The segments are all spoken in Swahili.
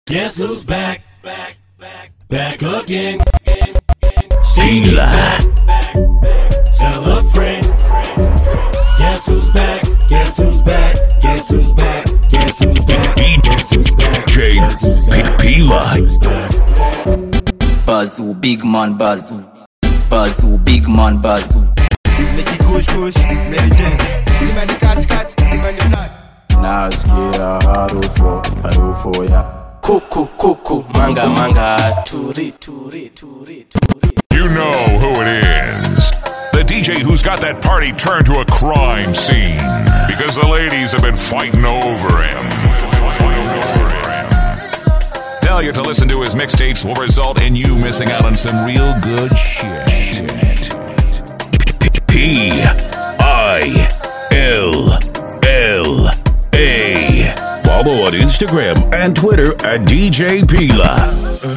Guess who's back? Back, back, back again. She's back. Tell a friend. Guess who's back? Guess who's back? Guess who's back? Guess who's back? Guess who's back? Guess who's back? P-Line. Bazoo, big man Bazoo. Bazoo, big man Bazoo. Niki kush kush, Meridian Zima ni kat kat, zima ni flat nasikia harufu harufu ya Kuku, kuku, manga, manga, turi, turi, turi, turi. You know who it is. The DJ who's got that party turned to a crime scene because the ladies have been fighting over him. Failure to listen to his mixtapes will result in you missing out on some real good shit. P I L L A. Follow on Instagram and Twitter at DJ Pila.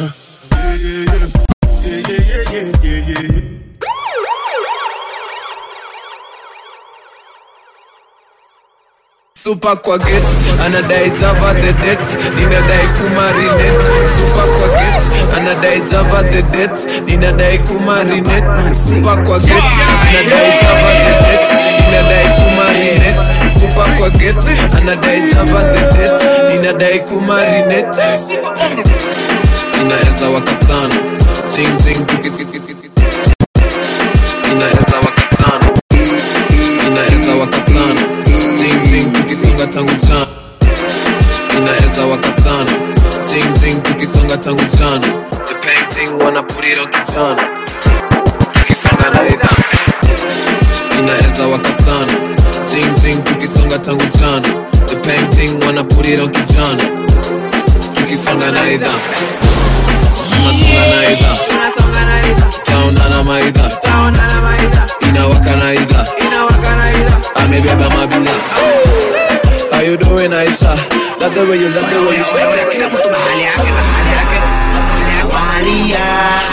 Super kwa get anadai java the det ninadai kumarinet Super kwa get anadai java the det ninadai kumarinet Super kwa get anadai java the det ninadai kumarinet Super kwa get anadai java the det ninadai kumarinet Inaweza waka sana Jing jing tukisisisisi Inaweza waka sana Inaweza waka sana Jing jing tukisonga tangu jana Inaweza waka sana Jing jing tukisonga tangu jana The painting wanna put it on kijana Tukisonga na idha Inaweza waka sana Jing jing tukisonga tangu jana The painting wanna put it on kijana Tukisonga na idha Tunasonga na idha Taona na maidha Inawaka na idha amebeba mabidha How you doing Aisha? Love the way you love the way you kila mtu mahali yake mahali yake mahali yake waria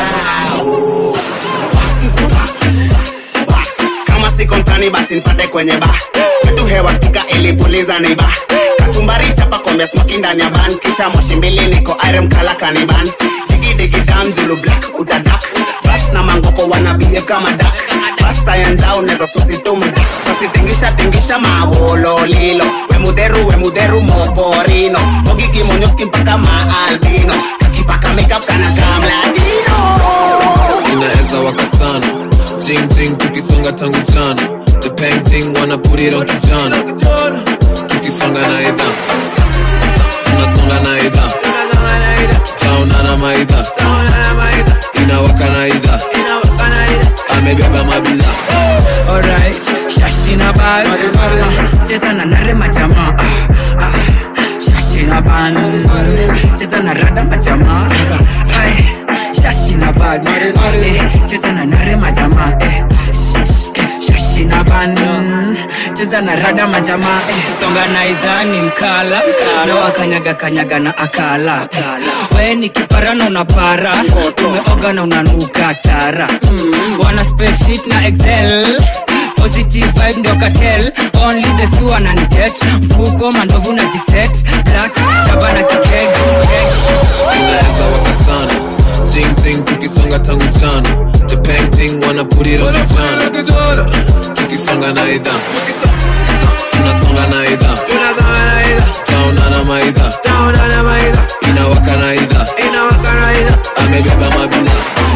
kama siko mtani basi nipate kwenye ba kwetu hewa spika ilipuliza ni ba kachumbari chapa kombe smoki ndani ya ban kisha moshi mbili niko irem kala kaniban digidigi dam julu black utadak bash na mangoko wanabie kama dak bash sayanjao neza susitumda sasitingisha tingisha mawololilo wemuderu wemuderu moporino mogikimonyoski mpaka maalbino kakipaka makeup kana kamladino inaweza waka sana Jing jing tukisonga tangu jana The painting wanna put it on kijana Tukisonga na idha Tunasonga na idha Taona na maidha Inawaka na idha Amebeba mabidha alright shashina bag ah, cheza na nare majama ah, ah, shashina ban cheza na rada majama Ay, shashina bag eh, cheza na nare majama eh, sh- sh- eh, shashina ban cheza na rada majama eh, songa na idhani mkala na wakanyaga kanyaga na akala we ni kipara na unapara umeoga na unanuka tara wana spreadsheet na excel positive vibe ndio cartel only the few wananitet mfuko mandovu na jiset blacks chaba na kiteg inaweza waka sana Jing jing tukisonga tangu jana The painting wanna put it on kijana Tukisonga na idha Tunasonga na idha Taona na maidha Inawaka na idha Amebeba mabidha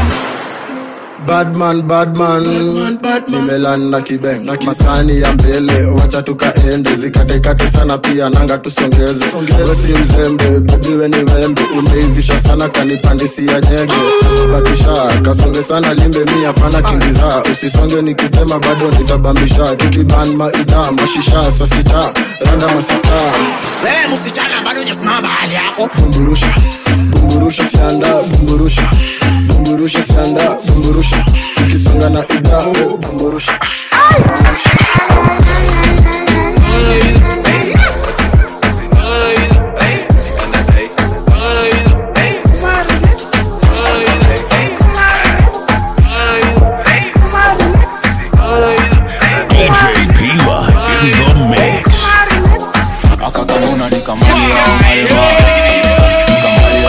badman badman nimelanda kibeng masani ya mbele wacha tukaende zikatekate sana pia nanga tusongeze wesi mzembe bebiwe ni wembe umeivisha sana kanipandisia nyege bakisha kasonge sana limbe mi hapana kingiza usisonge nikitema bado nitabambisha tukiban maidha mashisha sasita randa masista wewe msichana bado hujasimama mahali yako bumburusha bumburusha sianda bumburusha bumburusha sianda bumburusha tukisonga na idha bumburusha DJ Pila in the mix. akakamuna nikamali au mareba nikamali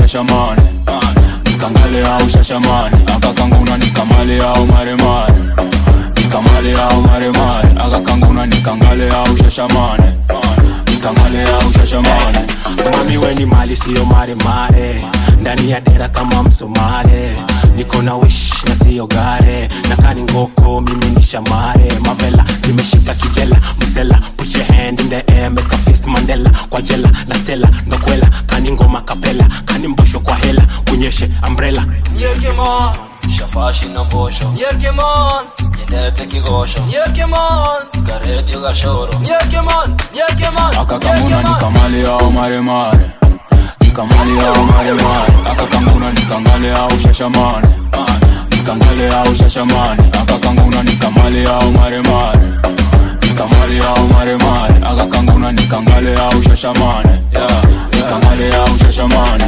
shashamane nikangale au shashamane akakanguna nikamale au maremare nikamale au maremare akakanguna nikangale au shashamane nikangale au shashamane mami weni mali siyo maremare ndani ya dera kama msomale niko na wish na siyo gare na kani ngoko mimi ni shamare mavela zimeshika kijela msela put your hand in the air make a fist mandela kwa jela na stela ndokwela kani ngoma kapela kani mbosho kwa hela kunyeshe umbrella Yekemon, shafashi na mbosho Yekemon, nyendete kigosho Yekemon, karedio gashoro Yekemon, Yekemon, akakanguna nikamale au maremare nikamale au maremare akakanguna nikangale au shashamane nikangale au shashamane akakanguna nikamale au maremare nikamale au maremare akakanguna nikangale au shashamane yeah. nikangale au shashamane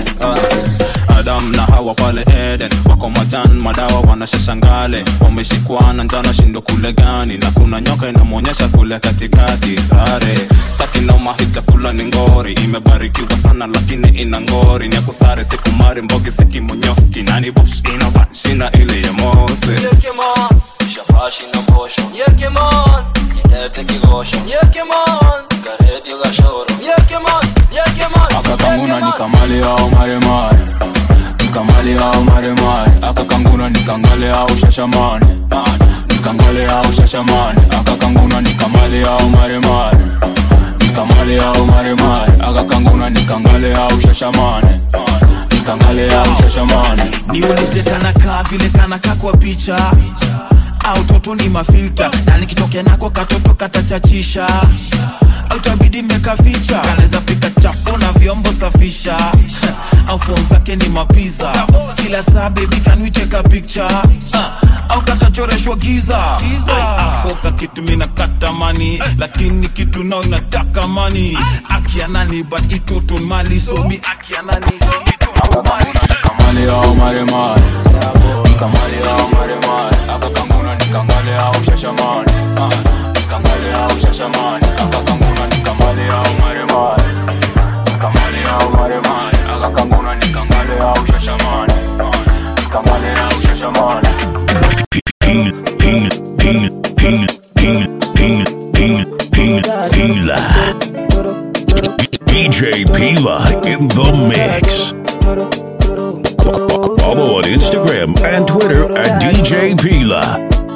adam na hawa pale eden wako majan madawa wanashashangale wameshikwa na njana shindo kule gani na kuna nyoka inamwonyesha kule katikati sare staki naumahi chakula ni ngori imebarikiwa sana lakini ina ngori ni akusare sikumari mbogi sikimonyoski nani bush inabanshina ile ya mose Yekemon, shafashi na mbosho Yekemon, nyendete kigosho Yekemon, karedio gashoro Yekemon, Yekemon, akakanguna nikamale au maremare nikamale au maremare akakanguna nikangale au shashamane nikangale au shashamane akakanguna nikamale au maremare nikamale au maremare akakanguna nikangale au shashamane nikangale au shashamane niulize kanakaa vile kanakaa kwa picha au toto ni mafilta na nikitokea nako katoto katachachisha au tabidi nimekaficha kanaweza pika chapo na vyombo safisha au fom zake ni mapiza kila saa bebi kanwicheka picture uh, au katachoreshwa giza akoka kitu mina katamani lakini kitu nao inataka mani akianani but itoto mali somi akianani nikamale au maremare nikamale au maremare akakanguna nikangale au shashamane nikangale au shashamane akakanguna nikamale au maremare nikamale au maremare akakanguna nikangale au shashamane nikamale au shashamane Ping, ping, ping, ping, ping, ping, ping, ping, Pila. DJ Pila in the mix. Follow on Instagram and Twitter at DJ Pila.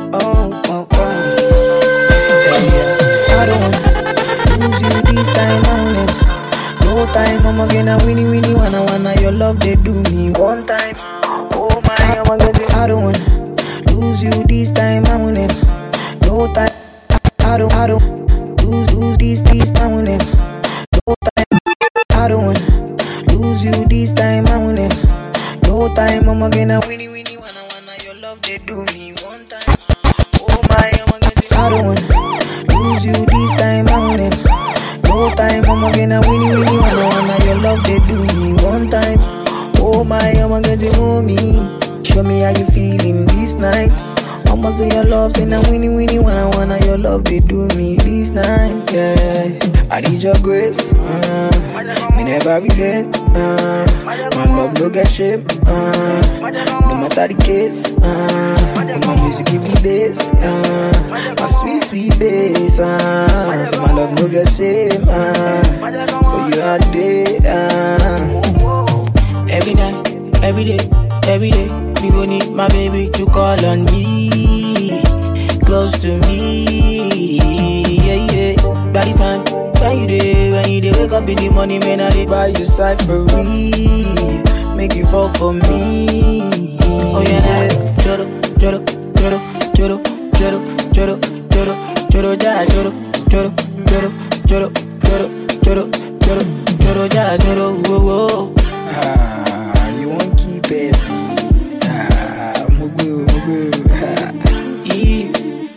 No time, I'ma get a winnie winnie wanna wanna your love they do me one time. Oh my, I'ma get it. I don't wanna lose you this time. I want it. No time, I don't, I don't lose lose this this time. I want it. No time, I don't wanna lose you this time. I want it. No time, I'ma get a winnie winnie wanna wanna your love they do me one time. Oh my, I'ma get it. I don't wanna lose you this time. I want it. No time, I'ma get a winnie winnie wanna wanna your love they do me one time. Oh my, I'ma get it on me. Show me how you feeling this night. I'ma say your love, say na winnie winnie wanna wanna your love they do me this night. Yeah, I need your grace. Uh, me never regret. Uh, my love no get shame. Uh, no matter the case. Uh, my music give me bass. Uh, my sweet sweet bass. Uh, so my love no get shame. Uh, for you all day. Uh. Every night, every day, every day, me go need my baby to call on me, close to me, yeah yeah. By the time when you day, when you day, wake up in the morning, man, I dey buy you side for me, make you fall for me. Oh yeah, choro, choro, choro, choro, choro, choro, choro, choro, ja, choro, choro, choro, choro, choro, choro, choro, choro, ja, choro, whoa whoa. Ah, you won't keep it. Ah, mugu, mugu. yeah.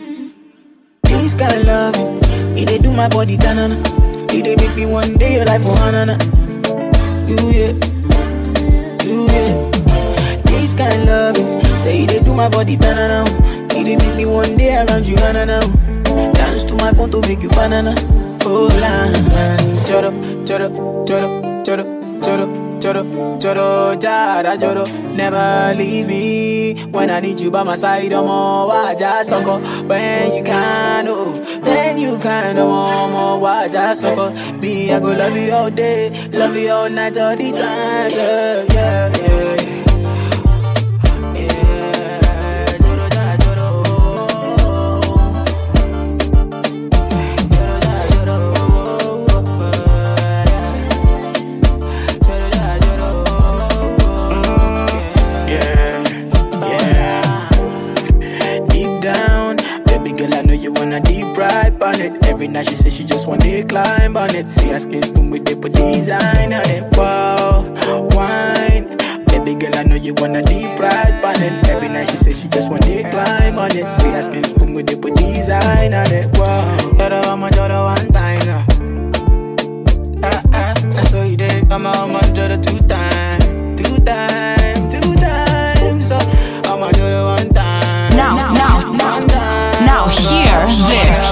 This kind of love, it dey do my body tanana. It dey make me one day your life for hanana. You yeah, you yeah. This kind of love, say it dey do my body tanana. It dey make me one day around you hanana. Dance to my to make you banana. Oh la, choro, choro, choro, choro, choro, choro, choro, jara, choro. Never leave me when I need you by my side. I'm all waja soko. When you can, oh, then you can, oh, more waja soko. Me, I go love you all day, love you all night, all the time. Yeah, yeah, yeah. Deep down, baby girl, I know you wanna deep ride on it. Every night she says she just wanna climb on it. See her skin spoon with the put design on it. Wow, wine. Baby girl, I know you wanna deep ride on it. Every night she says she just wanna climb on it. See her skin spoon with the put design on it. Wow, daughter, I'm a daughter one time now. Ah ah, that's what you did. I'm a I'm a daughter two times, two times, two times. So I'm a daughter one time. Now, now, now, now, hear this.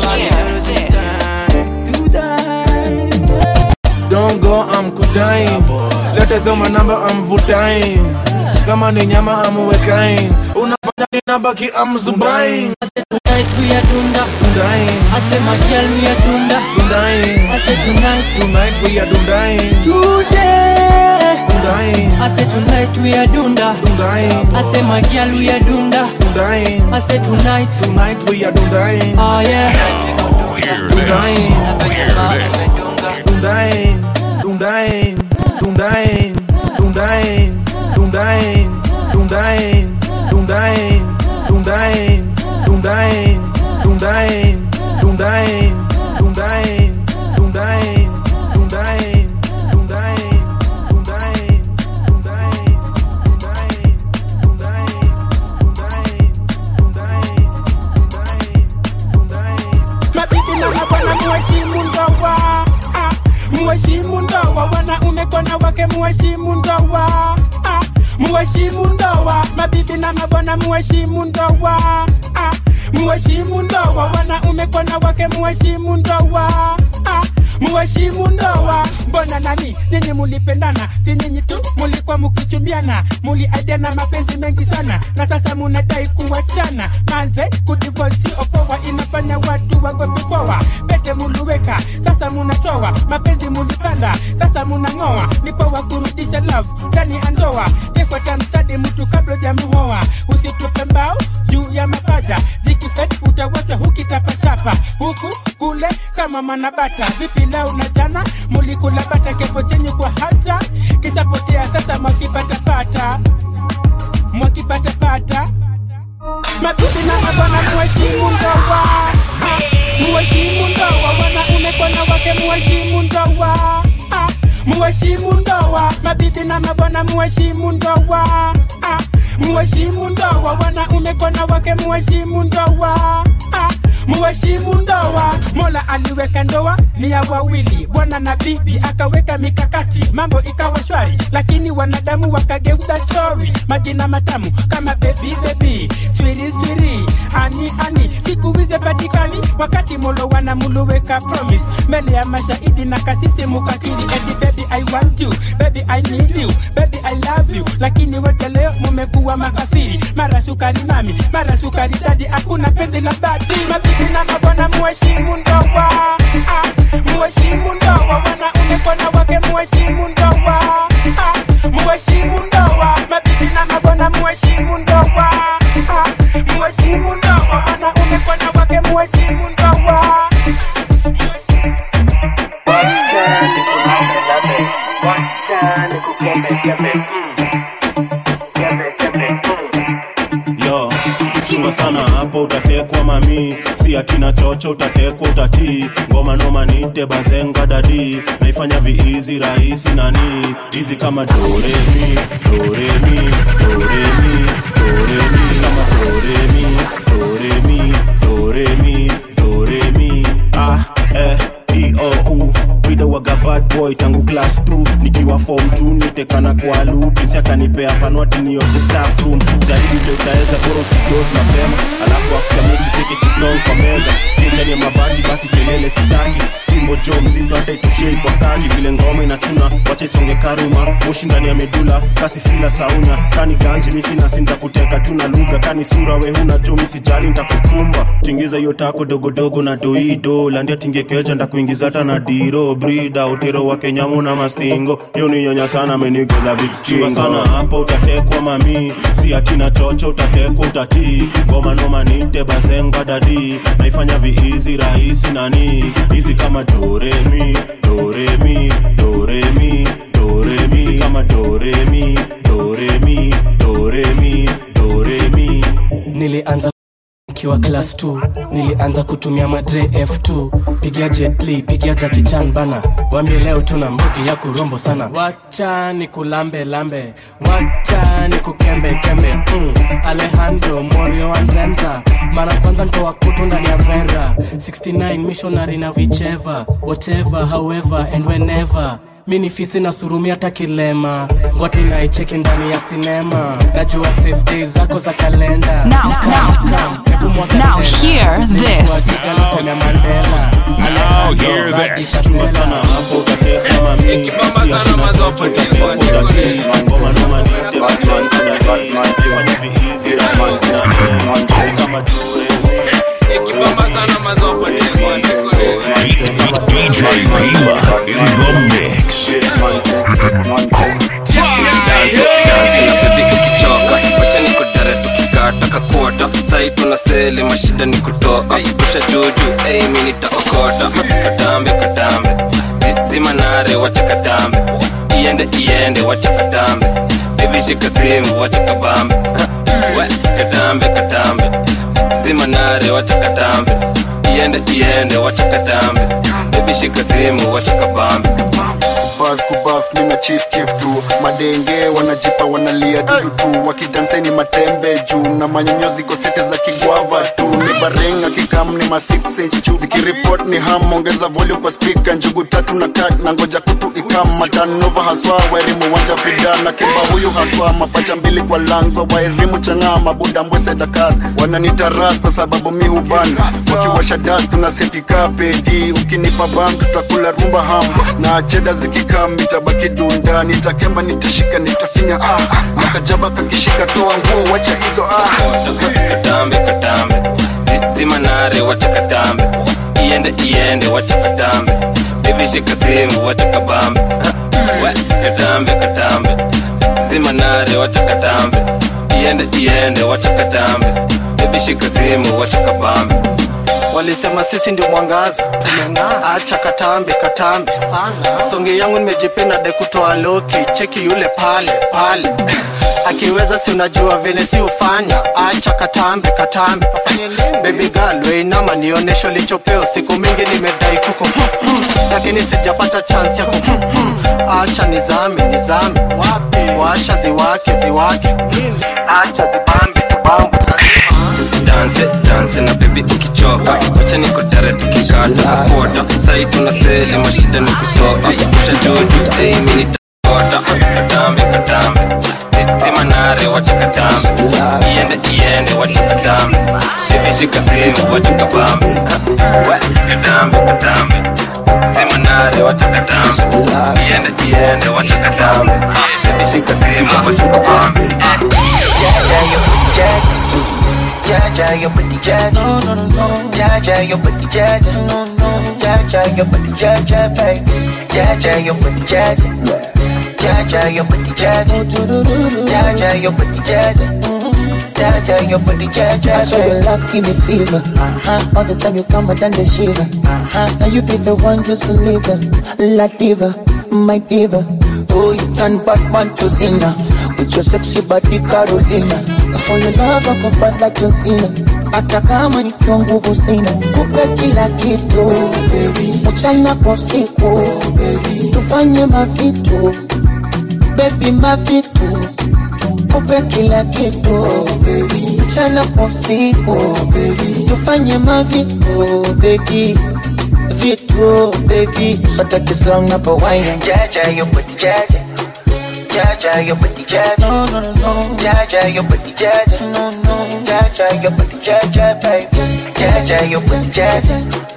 Don't go, I'm kutain. Lete soma namba, I'm vutain. Kama ni nyama, I'm wekain. Unafanya ninabaki, I'm zubain. Tonight we are dunda. Dundain. I say my girl we are dunda. Dundain. I say tonight. Tonight we are dundain. Today. Dundain. I say tonight we are dunda. Dundain. I say my girl we are dunda. Dundain. I say tonight. Tonight we are dundain. Oh yeah. Hear this. Hear this. Dundain. Dundain. Dundain. Dundain. Dundain. Dundain. Dundain. Dundain. Dundain. Dundain. Dundain. Dundain. Dundain. Dundain. Dundain. Dundain. Mabibi na mabwana muheshimu ndoa ah, muheshimu ndoa wanaume kona wake muheshimu ndoa ah, muheshimu ndoa mabibi na mabwana muheshimu ndoa ah, muheshimu ndoa wanaume kona wake muheshimu ndoa ah, muheshimu ndoa mbona nani nyinyi mulipendana si nyinyi tu mulikuwa mukichumbiana muliaidiana mapenzi mengi sana na sasa munadai kuwachana manze kudivosi opoa inafanya watu wagopi poa pete muluweka sasa munatoa mapenzi mulipanda sasa munang'oa ni poa kurudisha love ndani ya ndoa tekwata mstadi mtu kabla jamuhoa usitupe mbao juu ya mapaja zikifet utawacha hukitapatapa huku kule kama manabata vipi leo na jana mulikula bata kepo chenye kwa hata kishapotea sasa mwakipatapata mwakipatapata mabibi na mabwana muheshimu ndoa Ah, muheshimu ndoa wanaume kwana wake muheshimu ndoa Ah, muheshimu ndoa mabibi na mabwana muheshimu ndoa Ah, muheshimu ndoa wanaume kwana wake muheshimu ndoa Ah, muheshimu ndoa mola aliweka ndoa ni ya wawili bwana na bibi akaweka mikakati mambo ikawa shwari lakini wanadamu wakageuza stori majina matamu kama bebi bebi swiri swiri ani ani siku hizi patikani wakati molo wanamuluweka promise mbele ya mashahidi na kasisi mukakiri eti baby i want you baby i need you baby i love you lakini wote leo mumekuwa makafiri mara sukari mami mara sukari dadi hakuna penzi la dhati mabibi na mabwana muheshimu ndoa ah, muheshimu ndoa wanaume kwana wake muheshimu ndoa ah, muheshimu ndoa mabibi na mabwana muheshimu ndoa ah, muheshimu ndoa wanaume kwana wake muheshimu ndoa yo chunga sana hapo utatekwa mami si atina chocho utatekwa utatii ngoma noma nite bazenga dadi naifanya viizi rahisi nani hizi kama doremi doremi doremi doremi kama doremi doremi doremi doremi ah eh iou Rida waga bad boy tangu class 2 nikiwa form 2 nitekana kwa loop Pinsi akanipea panwati nioshe staff room jaribu vile utaweza bora usidoze mapema alafu after mechi seke kitong kwa meza kitani ya mabati basi kelele sitaki fimbo jo mzito hata itoshei kwa kagi vile ngoma inachuna wacha isonge karuma moshi ndani ya medula kasi fila saunya kani ganji misi nasi ntakuteka tu na lugha kani sura we huna jo misijali ntakukumba tingiza hiyo tako dogodogo na doido landia tingekeja ndakuingiza hata na diro brida utero wa kenyamu na mastingo hiyo ni nyonya sana amenigeza vikstingo sana hapo utatekwa mami si atina chocho utatekwa utatii ngoma noma nite bazenga dadi naifanya viizi rahisi nani hizi kama doremi doremi doremi doremi hizi kama doremi doremi doremi doremi nilianza nikiwa class 2 nilianza kutumia madre f2 pigia jetli pigia jakichan bana wambie leo tuna mbugi ya kurombo sana wacha ni kulambe lambe wacha ni kukembe kembe mm. alejandro morio anzenza mara kwanza ntoa kutu ndani ya vera 69 missionary na vicheva whatever however and whenever mi ni fisi na surumi hata kilema ngwati naicheki ndani ya sinema najua safe days zako za kalenda Now, Come, now, come, hebu mwaga Now tena. hear this. Kuandika lugha ya Mandela Now hear this. chunga sana hapo utatekwa mami si atina chocho utatekwa utatii ngoma noma nite bazenga dadi naifanya viizi rahisi nani hizi kama DJ Pila in the mix. dansi na bebi ukichoka wacha ni kudare tukikata kakota sai tuna sele mashida ni kutoa pusha juju ei mi nitaokota katambe katambe Zi- zima nare wacha katambe iende iende wacha katambe bebi shika simu wacha kabambe we katambe katambe zima nare wacha katambe iende iende wacha katambe bebi shika simu wacha kabambe bas kubaf mina chief kif tu madenge wanajipa wanalia dudu tu wakidanseni matembe juu na manyonyozi gosete za kigwava tu ni barenga kikam ni ma 6 inch chu zikiripot ni ham ongeza volume kwa speaker njugu tatu na kat na ngoja kutu ikam matanova haswa wairimu wanja fida na kimba huyu haswa mapacha mbili kwa langwa wairimu chang'aa mabuda mbwese dakar wananita ras kwa sababu mi hubanda wakiwasha das tunasetika pedi ukinipa bam tutakula rumba ham na cheda zikikam nitabaki dunda nitakemba nitashika nitafinya ah nakajaba kakishika toa nguo wacha hizo ah katambe katambe Zi- zima nare wacha katambe iende iende wacha katambe bebi shika simu wacha kabambe Ha, we katambe katambe zima nare wacha katambe iende iende wacha katambe bebi shika simu wacha kabambe walisema sisi ndio mwangaza acha katambe katambe sana songe yangu nimejipenda de kutoa loki cheki yule pale pale akiweza si unajua vile si ufanya acha katambe katambe baby girl weinama nionesho lichopeo siku mingi nimedai kuko lakini sijapata chance yako acha nizame nizame washa ziwake ziwake acha zibambe tubambe danse danse na bebi ukichoka wacha niko dare tukikata kakota sai tuna seli mashida ni kutoka pusha juju ei mi nitakota katambe katambe Zi- zima nare wacha katambe iende iende wacha katambe bebi shika simu wacha kabambe we katambe katambe zima nare wacha katambe iende iende wacha katambe bebi shika simu wacha kabambe Jaja, your booty jaja. No, no, no, no. Jaja, your booty jaja. No, no. Jaja, your booty jaja, baby. Jaja, your booty jaja. Jaja, your booty jaja. Jaja, your booty jaja. Jaja, your booty jaja. I saw your love give me fever. Uh-huh. All the time you come and the shiver. Uh-huh. Now you be the one, just believe it. La diva, my diva. Oh, you turn Batman to Cena. With your sexy body Carolina. For your love I can fight like John Cena. Hata kama nikiwa nguvu sina, kupe kila kitu mchana kwa usiku, tufanye mavitu baby, mavitu kupe kila kitu mchana kwa usiku, tufanye mavitu baby vitu baby, sote kislang hapo wine Jaja, your booty jaja. Jaja, your booty jaja. No, no, no, no. Jaja, your booty jaja. No, no. Jaja, your booty jaja, baby. Jaja, your booty jaja.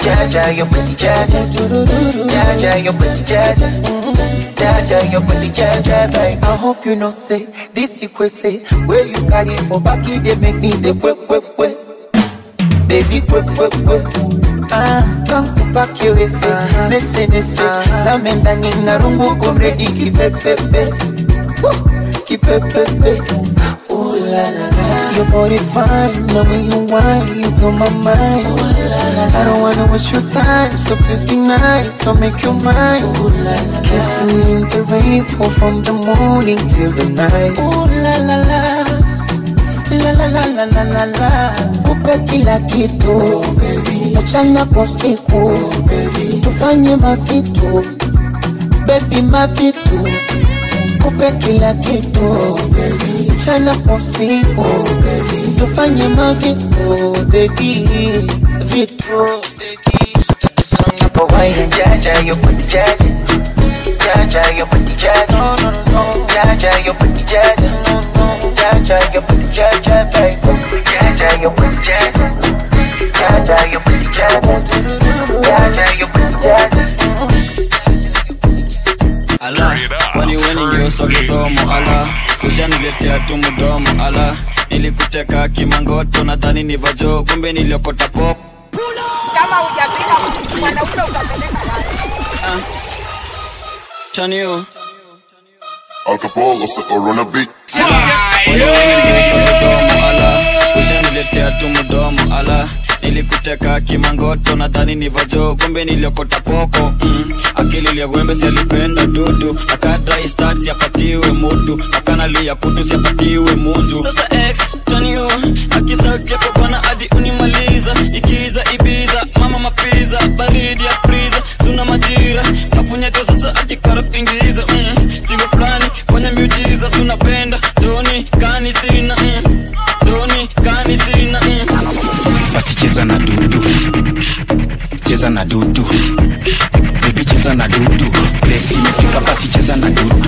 Jaja, your booty jaja. Jaja, your booty jaja. Jaja, your booty jaja, baby. I hope you know say this you say where you carry for back it they make me the quick quick quick baby quick quick quick ah kankupa kiwese nese nese zame ndani na rungu komredi kipepepe Woo, kipepepe Ooh la la la Your body fine, the way you whine, you blow my mind Ooh la la la I don't wanna waste your time, so please be nice, so make your mind Ooh la la la Kissing in the rain, fall from the morning till the night Ooh la la la La la la la la la la Kupe kila kitu Mchana kwa usiku Tufanye mavitu Baby mavitu Kupe kila kitu Mchana kwa usiku Tufanye mavitu Baby Vitu Jaja, your booty jaja. Jaja, your booty jaja. Jaja, your booty jaja. Jaja, your booty jaja, baby. Jaja, your booty jaja. Jaja, your booty jaja. Jaja, your booty jaja. ala kwani weni ngeuso kidomo ala ushaniletea tu mdomo ala nilikuteka kimangoto nadhani ni vajo kumbe niliokota pop kama hujafika mwanaume utapeleka wapi? chanio Alcohol or on a beat. mdomo ala ushaniletea tu mdomo ala nilikuteka kimangoto nadhani ni vajo kumbe niliokota poko mm. akili liagwembe sialipenda dudu akadai stat siapatiwe mutu akanalia kutu siapatiwe munju sasa x chanio akisauti yako bwana hadi unimaliza ikiza ibiza mama mapiza baridi ya friza tuna majira mapunyeto sasa akikara kuingiza mm. singo fulani fanya miujiza sunapenda toni kani sina mm. toni kani sina mm. basi cheza na dudu cheza na dudu bibi cheza na dudu plesi imefika basi cheza na dudu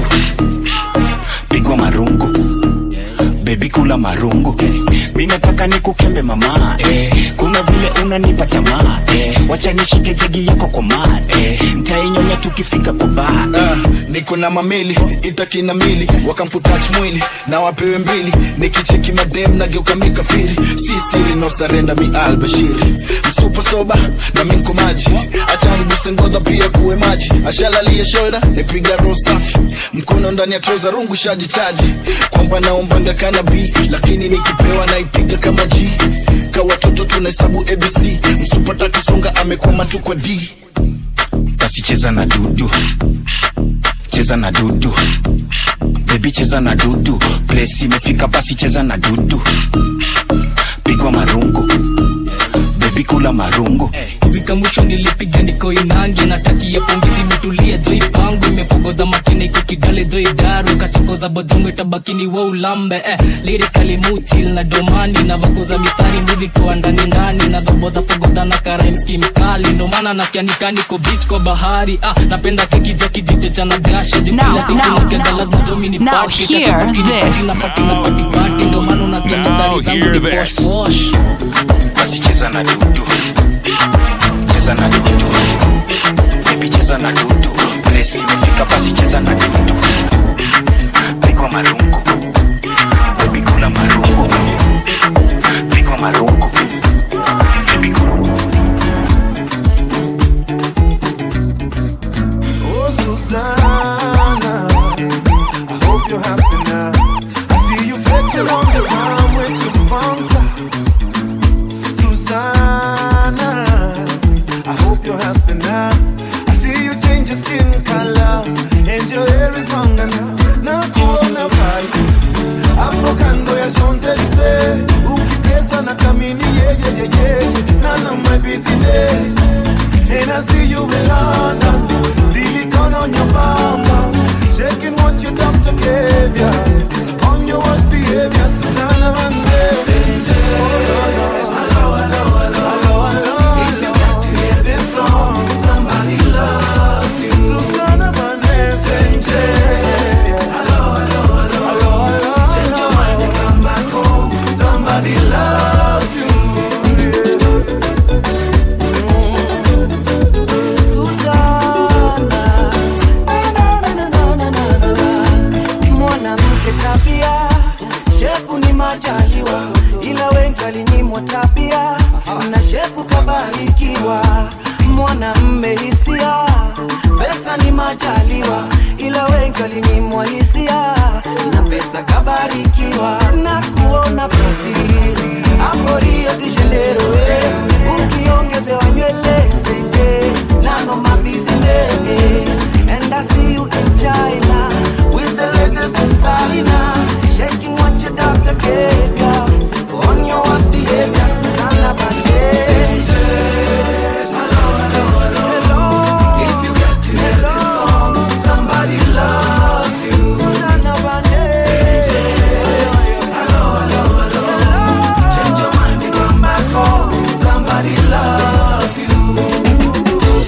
pigwa marungu bebi kula marungu mi nataka nikukembe mama eh, kuna vile unanipa tamaa eh, wacha nishike jegi yako kwa maa eh, ntainyonya tukifika kwa baa Ah, niko na mamili itakina mili wakamputach mwili na wapewe mbili nikicheki madem nageuka mikafiri si siri no sarenda mi albashiri msupa soba na minko maji achanibuse ngodha pia kuwe maji ashalalie shoulder nipiga roho safi mkono ndani ya troza rungu shaji chaji kwamba naombanga kana b lakini nikipewa naipiga kama g ka watoto tunahesabu abc msupata kisonga amekwama tu kwa d basi cheza na dudu cheza na dudu bebi cheza na dudu plesi imefika basi cheza na dudu pigwa marungu bebi kula marungu kufika mwisho nilipiga niko inangi natakia pongezi imetulia joi pangu imepogoza makina iko kidale joi daru kachokoza bojongo itabakini wa ulambe eh, lirikali mutil na domani na vakoza mistari mbuzi toa ndani ndani na dhoboza fogoza na karaimski mkali ndo maana nasikia nikaniko beach kwa bahari ah, napenda keki ja kijicho cha nagasha juu Now, kila siku now, nasikiaga now. lazima jomi ni Now pati hear Kati pati, this. pati na pati na pati pati ndo maana unasikia Now mistari zangu hear ni this. wash wash basi cheza na dudu cheza na dudu bebi cheza na dudu plesi imefika basi cheza na dudu pigwa marungu bebi kula marungu pigwa marungu bebi kula Oh, Susanna, I hope you're happy now. I see you flexing on the ground with your sponsor. Susanna, I hope you're happy now. I see you change your skin color and your hair is longer now. Nakuona pale hapo kando ya Champs-Elysees, ukitesa na kamini yeye yeye, none of my business. And I see you in London, silicone on your bumper, shaking what your doctor gave ya. On your worst behavior, Susanna Vande. Somebody loves you. Susanna Vande. Hello, hello, hello, hello. Change your mind and come back home. Somebody loves you. majaliwa ila wengi walinyimwa tabia na shepu kabarikiwa mwanamme hisia pesa ni majaliwa ila wengi walinyimwa hisia na pesa kabarikiwa na kuona brazil hapo rio de janeiro eh. ukiongezewa nywele senje nano mabusiness and i see you in china with the latest designer shaking what your doctor gave ya on your worst behavior Susanna Banderas if you got to hear this song, somebody loves you. Hello, hello, hello. Change your mind and come back home. Somebody loves you.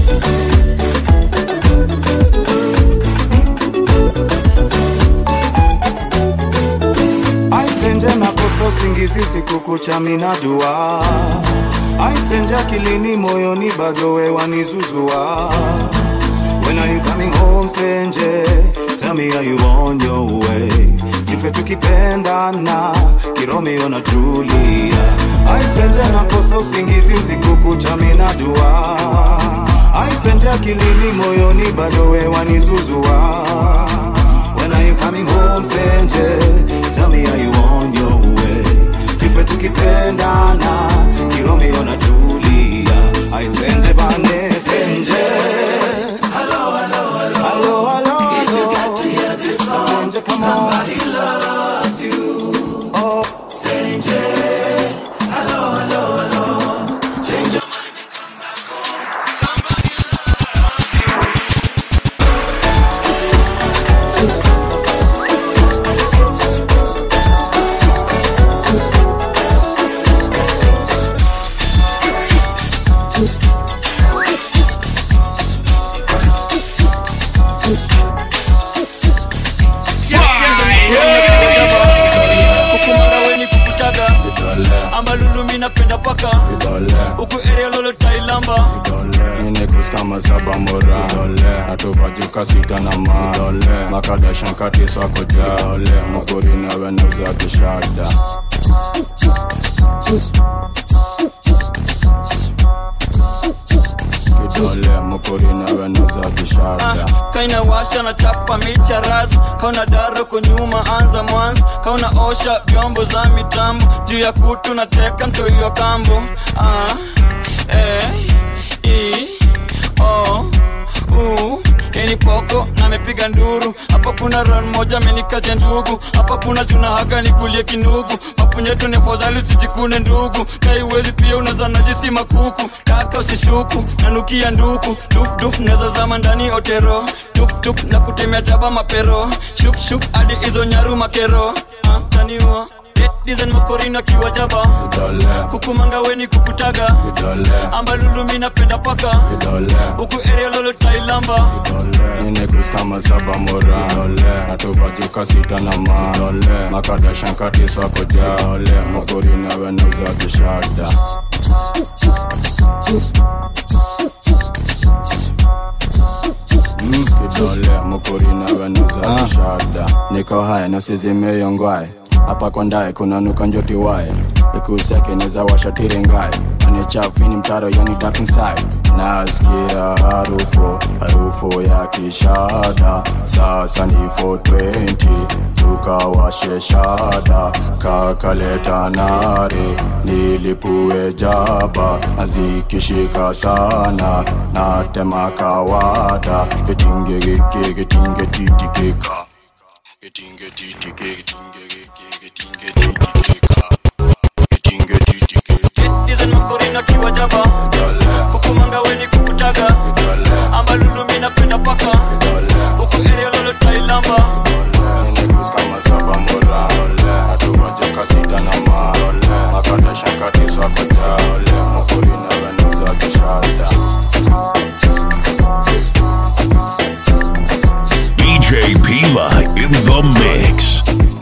aisenje nakosa usingizi usiku kucha mina dua aisenje akilini moyoni bado wewanizuzua When are you coming home senje Tell me are you on your way Ife tukipendana Kiromeo na Julia Aisenje nakosa usingizi usiku kucha mina dua Aisenje akilini moyoni bado wewanizuzua When are you coming home senje Tell me are you on your way Tufe tukipendana Kiromeo na Julia Aisenje bane senje Hello, hello, hello. Hello, hello, If you got to hear this song, Senje, come on. somebody loves you. Oh, Senje. Hello, hello, hello. Change your kukumanga weni kukutaga ambalulumi napenda paka uku area lolo tailamba Ninekus kama saba mora atupajuka sita na ma makadashan kati swako ja muguri nawe nauza kishada kidole muguri nawe nauza kishada kaina washa na chapa micha ras kauna daro kunyuma anza mwanzo kauna osha vyombo za mitambo juu ya kutu na teka mtoiwa kambo ah, eh, i, o, u eni poko na mepiga nduru hapa kuna ron moja amenikaja ndugu hapa kuna chuna haga nikulie kinugu mapunyeto ni fadhali usijikune ndugu kaiwezi pia unaza najisi makuku kaka usishuku nanukia nduku dufduf neza zama ndani otero tuptup na kutemea chaba mapero shukshuk hadi hizo nyaru makero ah, taniwa dizen makorina kiwa jaba kukumanga weni kukutaga ambalulumi napenda paka huku area lolo tailamba Ninekus kama saba mora atupajuka sita na ma makadashan kati swako ja muguri nawe nauza kishada Mm, kidole mukuri nawe nauza kishada niko haya nasizimeyongwae hapa kwa ndae kuna nuka njoti wae ikuseke neza washatire ngae anichafini mtaro yani dark inside nasikia harufu harufu ya kishada sasa ni 420 tukawashe shada kakaleta nare nilipue jaba nazikishika sana natema kawada getinge geke getinge titikeka getinge titike getinge dizen makorina kiwa jaba kukumanga weni kukutaga ambalulumi napenda paka huku area lolo tailamba kama saba mora atuvajoka sita na ma makadashakati swakojale mukuri nawe nauza kishada DJ Pila in the mix.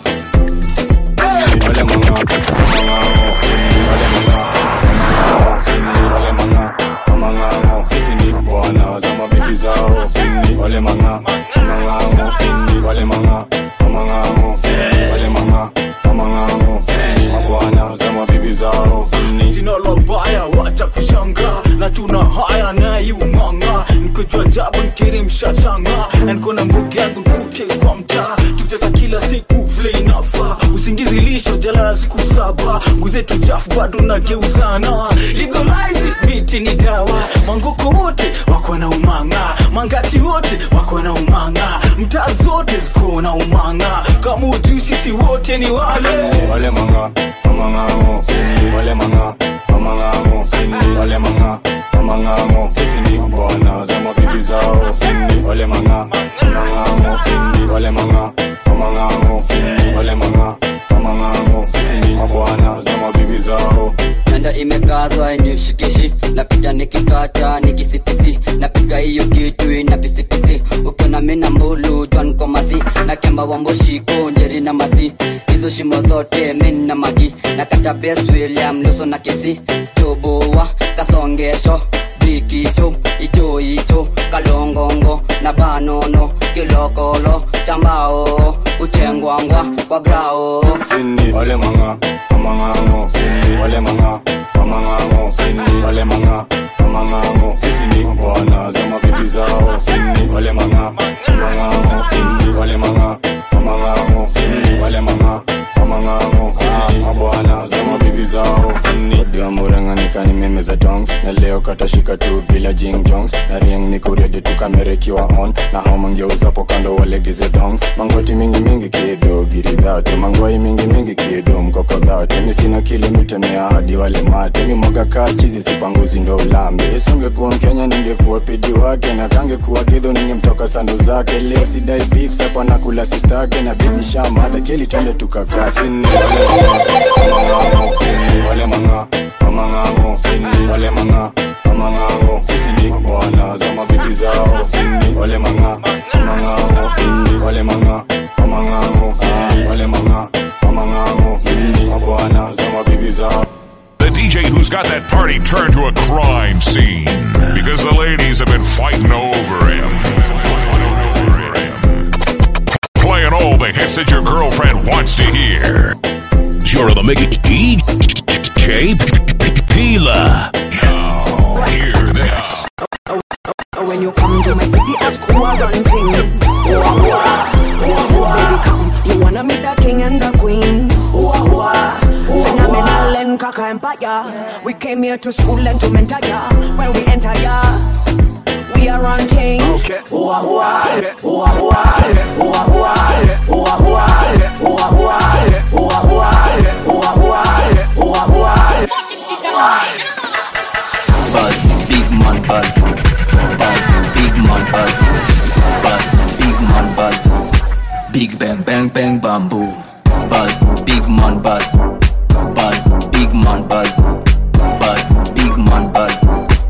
Wale manga, manga, wale manga, wale manga, manga, sisi ni bwana za mabibi zao, sini wale manga, manga, sini wale manga, manga, wale manga, manga, kiri mshashanga na niko na mbugi yangu nkute kwa mtaa tukicheza kila siku vile inafaa usingizi lisho jalala siku saba nguzetu chafu bado nageuzana legalize miti ni dawa mangoko wote wako na umanga mangati wote wako na umanga mtaa zote ziko na umanga kama ujui sisi wote ni wale wale manga mamangango sindi wale manga mamangango sindi wale manga mamangango sisi ni bwana za mabibi zao sindi wale manga mamangango sindi wale manga mamangango sindi wale manga mamangango sisi ni mabwana za mabibi zao nanda imekazwa inishikishi napita nikikata nikisipisi napiga hiyo kitu ina pisipisi ukiona mina mbulu jwan komasi na kemba wamboshiko njeri na masi hizo shimo zote min na magi na kata bes william luso na kesi toboa kasongesho brikicho icho icho kalongongo na banono kilokolo chambao uchengwangwa kwa grao sindi wale manga mamangango sindi wale manga mamangango sindi wale manga mamangango sisi ni bwana za mabibi zao sindi wale manga mamangango sindi wale manga mamangango sindi wale manga mamangango sisi ni mabwana za mabibi zao sindi ndio muranganika ni meme za dongs na leo katashika tu bila jing jongs na ring ni kuredi tu kamera ikiwa on na hao mangeuzapo kando walegeze dongs mangoti mingi mingi kido giridhate mangwai mingi mingi kido mkokodhate mi sina kilimitemea hadi wale mate mi mwaga kaa chizi sipanguzi ndo ulambe isingekuwa mkenya ningekuwa pidi wake na kangekuwa gidho ningemtoka sandu zake leo sidai beef sapa na kula sistake na bibi shamada keli twende tukakaa sini wale manga mamangango sini wale manga mamangango sisi ni bwana za mabibi zao sini wale manga mamangango sini wale manga mamangango sini wale manga mamangango sisi ni mabwana za mabibi zao The DJ who's got that party turned to a crime scene because the ladies have been fighting over him. Playing all the hits that your girlfriend wants to hear. You're the Mickey DJ Pila. Now, hear this. When you come to my city, ask who I run thing. Whoa, whoa, whoa, baby, come. You wanna meet the king and the queen. Whoa, whoa, phenomenal and kaka empire. We came here to school and to mentor ya. When we enter ya, we are on thing. Okay. Whoa, whoa, whoa, whoa, whoa, whoa, whoa, whoa, whoa, whoa, whoa, whoa, Buzz, big man buzz. Buzz, big man buzz. Buzz, big man buzz. Big bang bang bang bamboo. Buzz, big man buzz. Buzz, big man buzz. Buzz, big man buzz.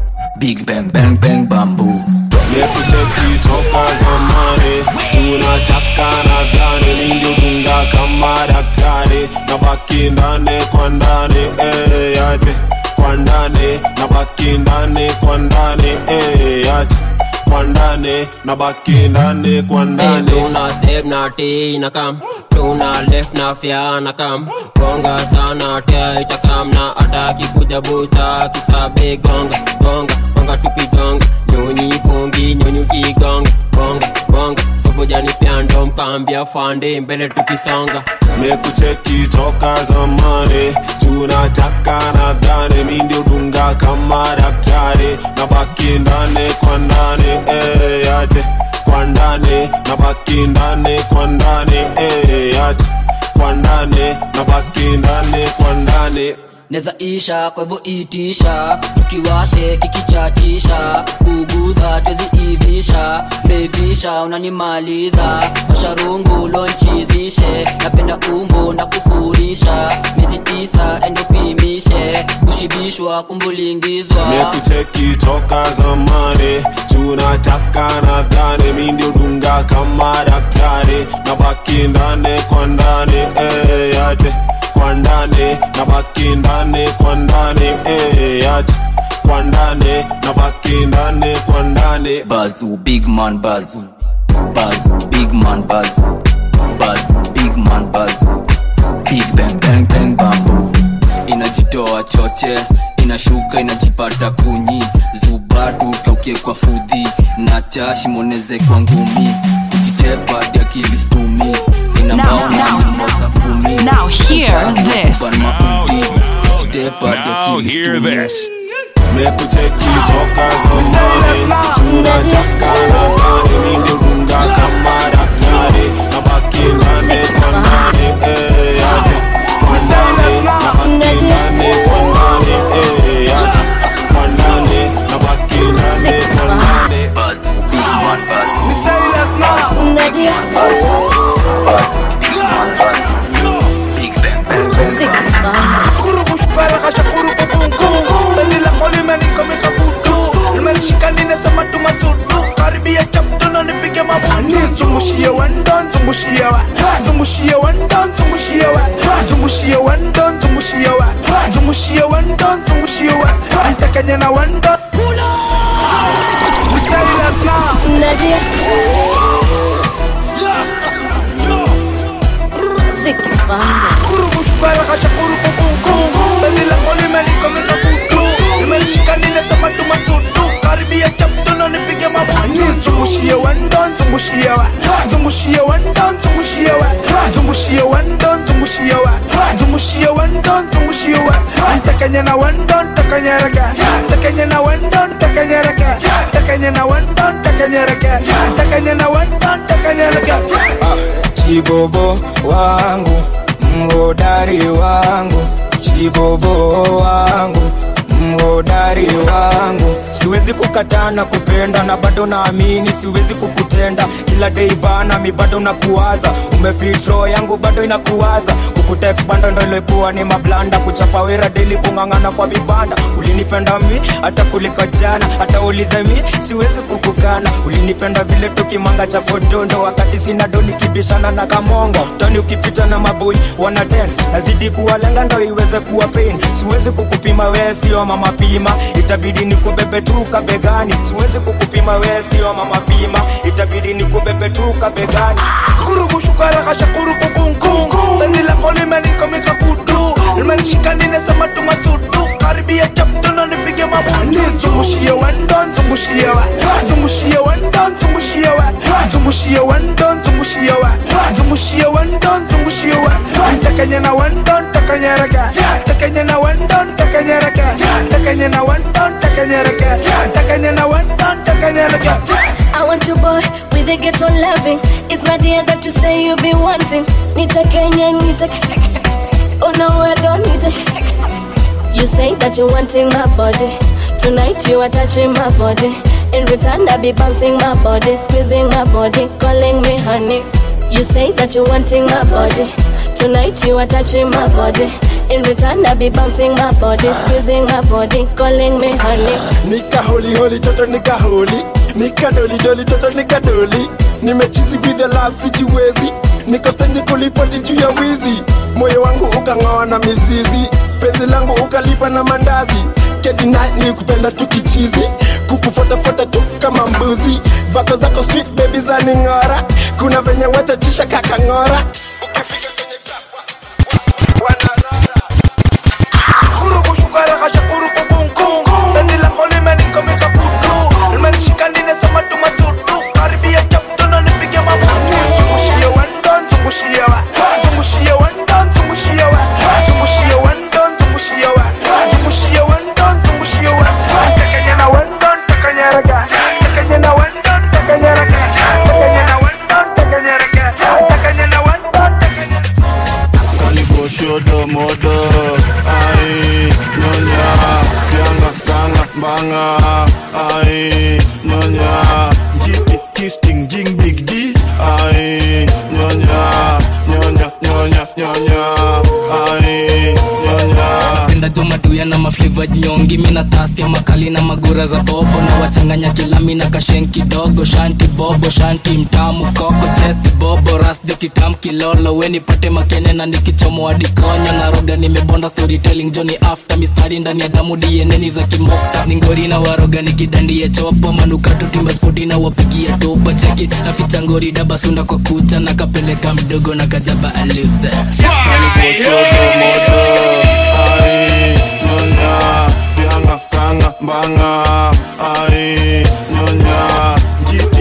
Big bang bang bang bamboo. Nekucheki toka zamani tunataka nadhani ningedunga kama daktari na baki ndani kwa ndani eh, yate kwa ndani na baki ndani kwa ndani eh, yate kwa ndani na baki ndani kwa ndani tuna step na t na kam tuna left na fya na kam gonga sana tia itakam na ataki kuja busta kisabe gonga gonga gonga tukigonga nyonyi pongi nyonyi kigonga gonga gonga sobojani pyando mkambia fande mbele tukisonga mekucheki toka zamani tunataka nadhani mi ndio dunga kama daktari na baki ndani kwa ndani eh, yate kwa ndani na baki ndani kwa ndani eh, yate kwa ndani na baki ndani kwa ndani neza isha kwa hivyo itisha tukiwashe kikichatisha kuguza twezi ivisha bebisha unanimaliza masharungu lonchizishe napenda umbo na kufurisha miezi tisa endopimishe kushibishwa kumbulingizwa mekucheki toka zamani tunataka nadhani mi ndio dunga kama daktari na baki ndani kwa ndani eh, yate kwa ndani na baki ndani kwa ndani eh, yate kwa ndani na baki ndani kwa ndani bazu big man bazu bazu big man bazu bazu big man bazu big bang bang bang bambu inajitoa choche inashuka inajipata kunyi zubadu kaukie kwa fudhi na jashimoneze kwa ngumi kujitepa hadi akili stumi inambaona mimbosa kumi Now hear this. maudi kujitepa hadi Now akili hear stumi this. mekucheki toka zamani tunataka nadhani ningedunga kama daktari nabaki ndani kwa ndani eh, ati kwa ndani nabaki ndani kwa ndani eh, ati kwa ndani nabaki ndani kwa ndani Buzz, big man buzz. Big bang bang. zungushie wendo zungushie wa zungushie wendo zungushie wa zungushie wendo zungushie wa zungushie wendo zungushie wa mtakanya na wendo zungushie wendo zungushie wa zungushie wendo zungushie wa zungushie wendo zungushie wa zungushie wendo zungushie wa mtakanya na wendo mtakanyereka mtakanya na wendo mtakanyereka mtakanya na wendo mtakanyereka mtakanya na wendo mtakanyereka chibobo wangu mhodari wangu chibobo wangu mhodari wangu siwezi kukataa na kupenda na bado naamini siwezi kukutenda kila dei bana mi bado nakuwaza umefitro yangu bado inakuwaza kukutext bando ndo ilikuwa ni mablanda kuchapa wera deli kung'ang'ana kwa vibanda ulinipenda mi hata kuliko jana hata ulize mi siwezi kukukana ulinipenda vile tukimanga cha podondo wakati sina do nikibishana na kamongo toni ukipita na maboi wana dance nazidi kuwalenga ndo iweze kuwa pain siwezi kukupima wee sio mama pima itabidi nikubebe tu kabegani siwezi kukupima wee sio mama pima itabidi nikubebe tu kabegani kurubushukaraghashakuru kukunkungu penzi lako limenikomika kutu limenishikanine tumasudu karibia chaptono nipige mabutu zungushie wendo zungushie wa zungushie wendo zungushie wa zungushie wendo zungushie wa zungushie wendo zungushie wa ntakanye na wendo ntakanyereka ntakanye na wendo ntakanyereka ntakanye na wendo ntakanyereka ntakanye na wendo ntakanyereka I want you boy with a ghetto loving. It's not the that you say you be wanting. Nita Kenya, Nita Oh no, I don't need it. You say that you're wanting my body. Tonight you are touching my body. In return, I be bouncing my body, squeezing my body, calling me honey. You say that you're wanting my body. Tonight you are touching my body. In return, I be bouncing my body, squeezing my body, calling me honey. nika holi holi toto nika holi nika doli doli toto nika doli nimechizi with the love sijiwezi niko stenji kulipoti juu ya wizi moyo wangu ukang'oa na mizizi penzi langu ukalipa na mandazi kedina ni kupenda tu kichizi kukufuatafuata tu kama mbuzi vako zako sweet baby za ning'ora kuna venye wachachisha kakang'ora Shodo modo ai nyonya yanga kanga banga ai nyonya jiki kisting jing big D ai nyonya nyonya nyonya nyonya ai nyonya penda jo maduya na mafliva nyongi mina tasti ya makali na magura za bobo na wachanganya kilami na kashen kidogo shanti bobo shanti mtamu koko chesi bobo ras jo kitam kilolo we nipate makene na nikichomo adikonyo na roga nimebonda storytelling joni after mistari ndani ya damu dieneni za kimokta ningori na waroga nikidandie chopo manukato timba spoti na wapigia topa cheki naficha ngori dabasunda kwa kucha na kapeleka mdogo na kajaba aluze Shodo modo ai nyonya yanga kanga banga ai nyonya jiki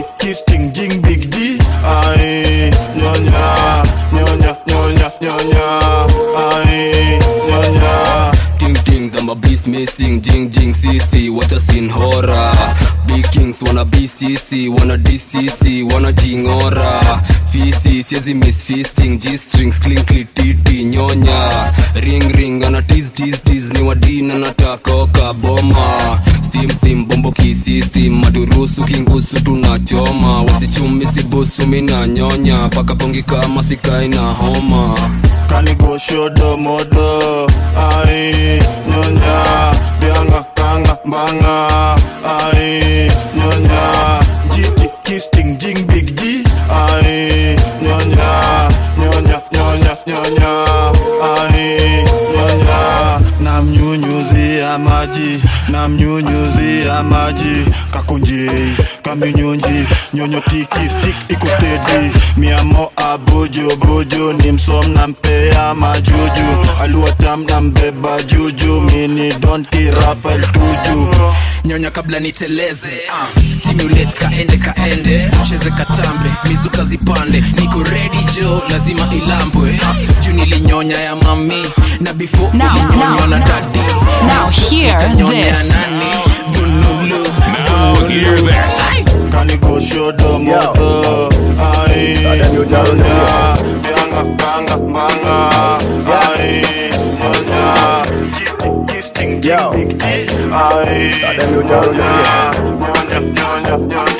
sisi wacha sin hora big kings wana bcc wana dcc wana jingora fisi siezi miss fisting g-strings clinkly titi nyonya ring ring ana tis tis tis ni wadina natakoka boma steam steam bombo kisistem maturusu kingusu tunachoma wasichumi sibusu mina nyonya paka pongi kama sikai na homa kanigoshodo modo ai nyonya bianga kanga mbanga ai nyonya jiti kisting jing big g ai nyonya nyonya nyonya nyonya ai nyonya namnyunyuzia maji namnyunyuzia maji kakonjei kaminyonji nyonyo tiki stik iko stedi miamo abojo bojo ni msom nampea majuju aluatam nambeba juju mini donki rafael tuju nyonya kabla niteleze uh, stimulate kaende kaende cheze katambe mizuka zipande niko ready jo lazima ilambwe uh, juu nilinyonya ya mami na before Now, ulinyonywa now, na now. dadi Now hear Utanyonya this. nani vunulu Now hear this. kanigoshodo modo ai nyonya bianga kanga mbanga ai nyonya jiti kisting jing big g ai nyonya nyonya nyonya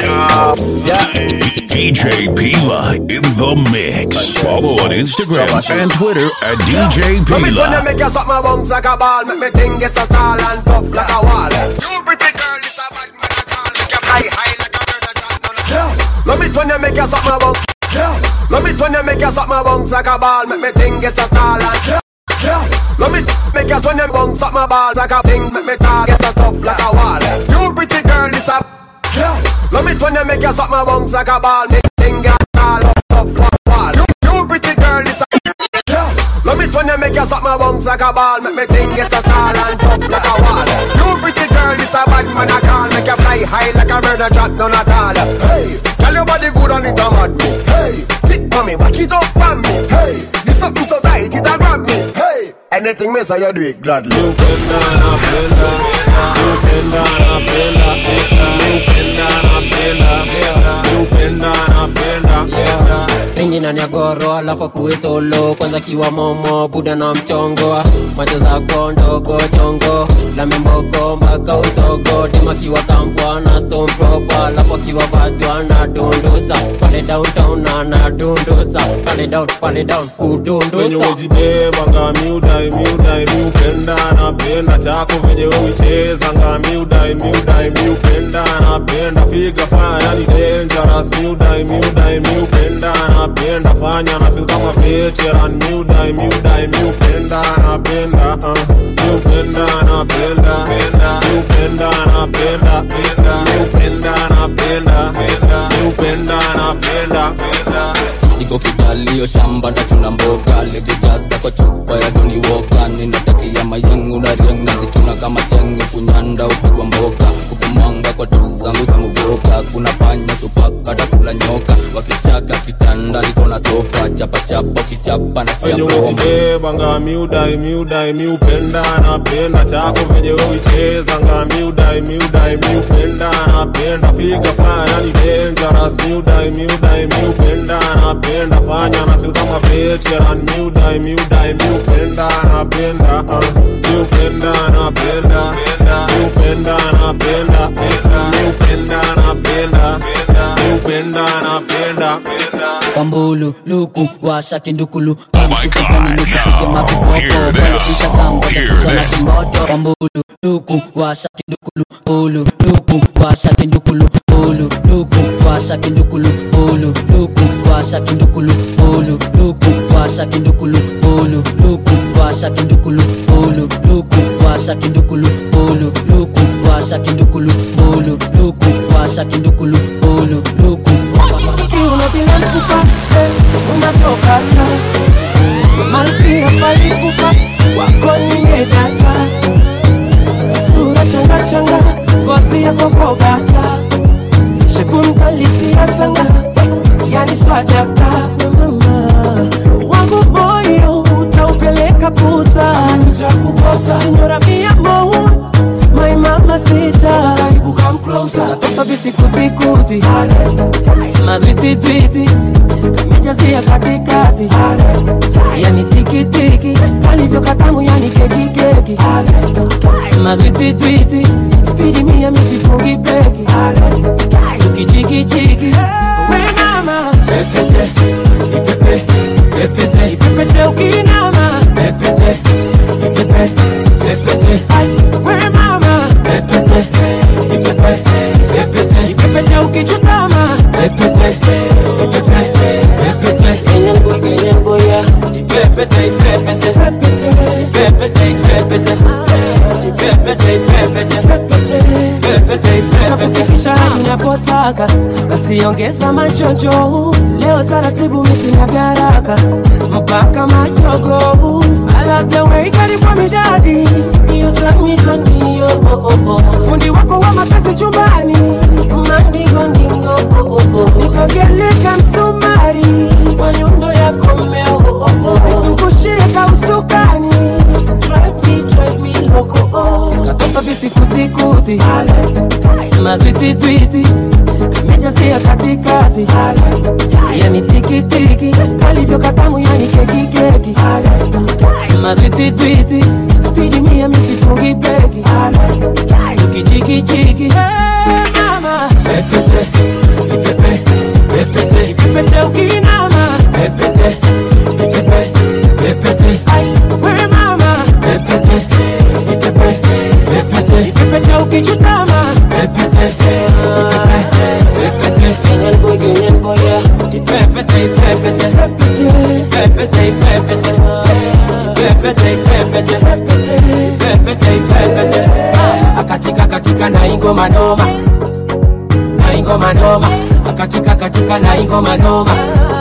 nyonya DJ Pila in the mix. Follow on Instagram and Twitter at DJ Let me turn Pila. you make you suck my bones like a ball Make me thing get so tall and tough like a wall You pretty girl, this a bad man I call Make you fly high like a bird that yeah. Let me turn you make you suck my bones yeah. Let me turn you make you suck my bones like a ball Make me thing get so tall and yeah. Yeah. Let me make you swing them bones suck my balls like a thing Make me tall get so tough like a wall You pretty girl, this a yeah. Let me turn you make you suck my bones like a ball Make me thing get tall up tough like a wall You, you pretty girl, this a yeah. Let me turn you make you suck my bones like a ball Make me thing get so tall and tough like a wall You pretty girl, this a bad man I call Make you fly high like a bird that drop down at all Hey, tell your body good and it a mad me Hey, tick for me, back it up on me Hey, this something so tight it a grab me Hey, anything me say you do it gladly You Pingi na nyagoro alafu kuwe solo kwanza kiwa momo buda na mchongo macho zako ndogo chongo la memboko mpaka usogo dima kiwa kampwa na stone proper alafu akiwa batwa na dundusa pale downtown na na dundusa pale down pale down venye kudundusa ujibebanga miudai miudai miupenda napenda chako venye uichezanga miudai miudai miupenda napenda figa fanya yani dangerous miudai miudai miupenda napenda fanya na feel kama veteran miudai miudai miupenda napenda uh, miupenda napenda miupenda napenda miupenda napenda miupenda napenda iko kidalio shamba ndachuna mboga lejejaza kwa chupa ya joni woka ninatakia mayengu na rieng nazichuna kama chenge kunyanda upigwa mboka kukumanga kwa tu zangu za muboka kuna panya supaka takula nyoka wakichaka kitanda liko na sofa chapachapa ukichapa na chia venye broma ujibebanga miudai miudai miupenda napenda chako venye uichezanga miudai miudai miupenda napenda figa fanya yani dangerous miudai miudai miupenda napenda fanya na feel kama veteran miudai miudai miupenda napenda uh, miupenda napenda miupenda napenda miupenda napenda miupenda napenda kwambulu luku washa kindukulu Oh my God! Now hear this. Hear this. kwambulu luku washa kindukulu pulu luku washa kindukulu pulu luku washa kindukulu pulu luku washa kindukulu pulu luku washa kindukulu pulu luku washa kindukulu pulu luku washa kindukulu pulu luku washa kindukulu pulu luku washa kindukulu pulu luku unabilankuka unatokata malkia palikuka wako nimedata sura changachanga ngozi yako kogata shekunkalisiasanga yani swadata mama wangu moyo utaupeleka puta takukosa nyora mia moa my mama visikutikuti madwititwiti kamejazia katikati yani tikitiki kalivyo katamu yani kekikeki madwititwiti spidi mia misifungi beki tukichikichiki we mama pepete ipepe pepete ipepete ukinama pepete ipepe pepete we mama pepete ipepe pepete ipepete ukichutama pepete ipepe pepete kenyango kenyango ya ipepete ipepete pepete ipepete ipepete ipepete ipepete takufikisha hadi napotaka kasiongeza machojo leo taratibu misina garaka mpaka majogo I love the way karibwa midadi You got me tondio fundi wako wa mapenzi chumbani mandingo ndingo nikogeleka msumari kwa nyundo yako mmeo nizungushie kausukani Drive me, drive me loco katoka visikutikuti madwititwiti kamejazia katikati yani tikitiki kalivyo katamu yani kekikeki madwititwiti spidi mia misifungi beki tukichikichiki Hey, mama pepete ipepe pepete ipepete ukinama pepete ipepe pepete we mama pepete ipepe pepete ipepete ukichutama pepete ipepe pepete kenyango kenyango ya ipepete ipepete pepete ipepete ipepete ipepete pepete ipepete akatika katika na ingoma noma na ingoma noma akatika katika na ingoma noma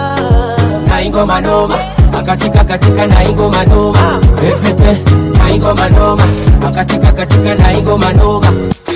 na ingoma noma akatika katika na ingoma noma pepete na ingoma noma akatika katika na ingoma noma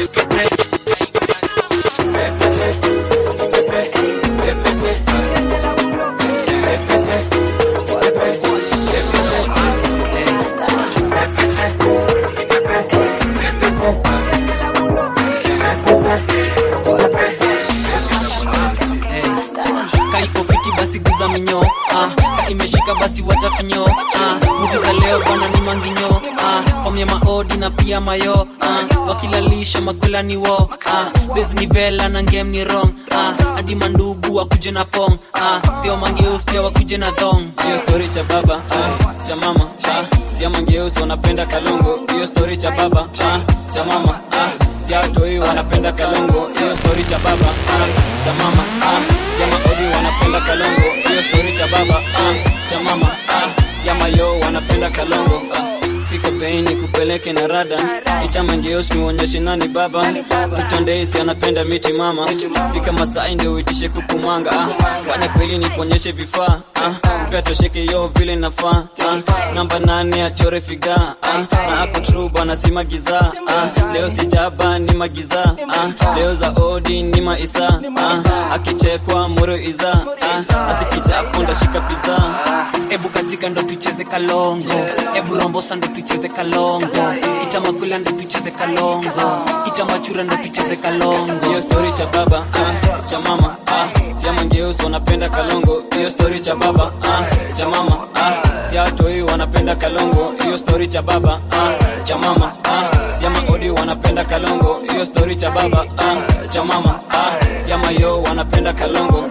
kaiko fiti basi guza minyo ah, ka imeshika basi wacha finyo ah, muvi za leo bwana ni manginyo ah, famya maodi na pia mayo ah, wakilalisha makwela ni wo ah, bes ni vela na ngem ni rong ah, hadi mandugu wakuje na pong ah, sio mangeus pia wakuje na thong hiyo story cha baba ah, cha mama ah, sio mangeus wanapenda kalongo hiyo story cha baba ah, cha mama ah, siatoi wanapenda kalongo hiyo story cha baba ah, cha mama ah, siama odi wanapenda kalongo hiyo story cha baba ah, cha mama ah, siama yo wanapenda kalongo ah, fika beini kupeleke na rada itamangeos niuonyeshe nani baba tutondeisi anapenda miti mama fika masai ndio uitishe kukumanga ah, fanya kweli nikuonyeshe vifaa ah, upetosheke yo vile nafaa ah, namba nane achore figa ah, na ako tru bwana si magiza ah, leo sijaba ni magiza ah, leo za odi ni maisa ah, akitekwa moro iza ah, asikichapo ndashika piza ebu katika ndo tucheze kalongo ebu rombosa ndo tucheze kalongo itamakula ndo tucheze kalongo itamachura ndo tucheze kalongo hiyo story cha baba ah, cha mama ah, siamangeusi wanapenda kalongo hiyo story cha baba ah, cha mama ah, siatoi wanapenda kalongo hiyo story cha baba ah, cha mama ah, siama odi wanapenda kalongo hiyo story cha baba ah, cha mama ah, siama yo wanapenda kalongo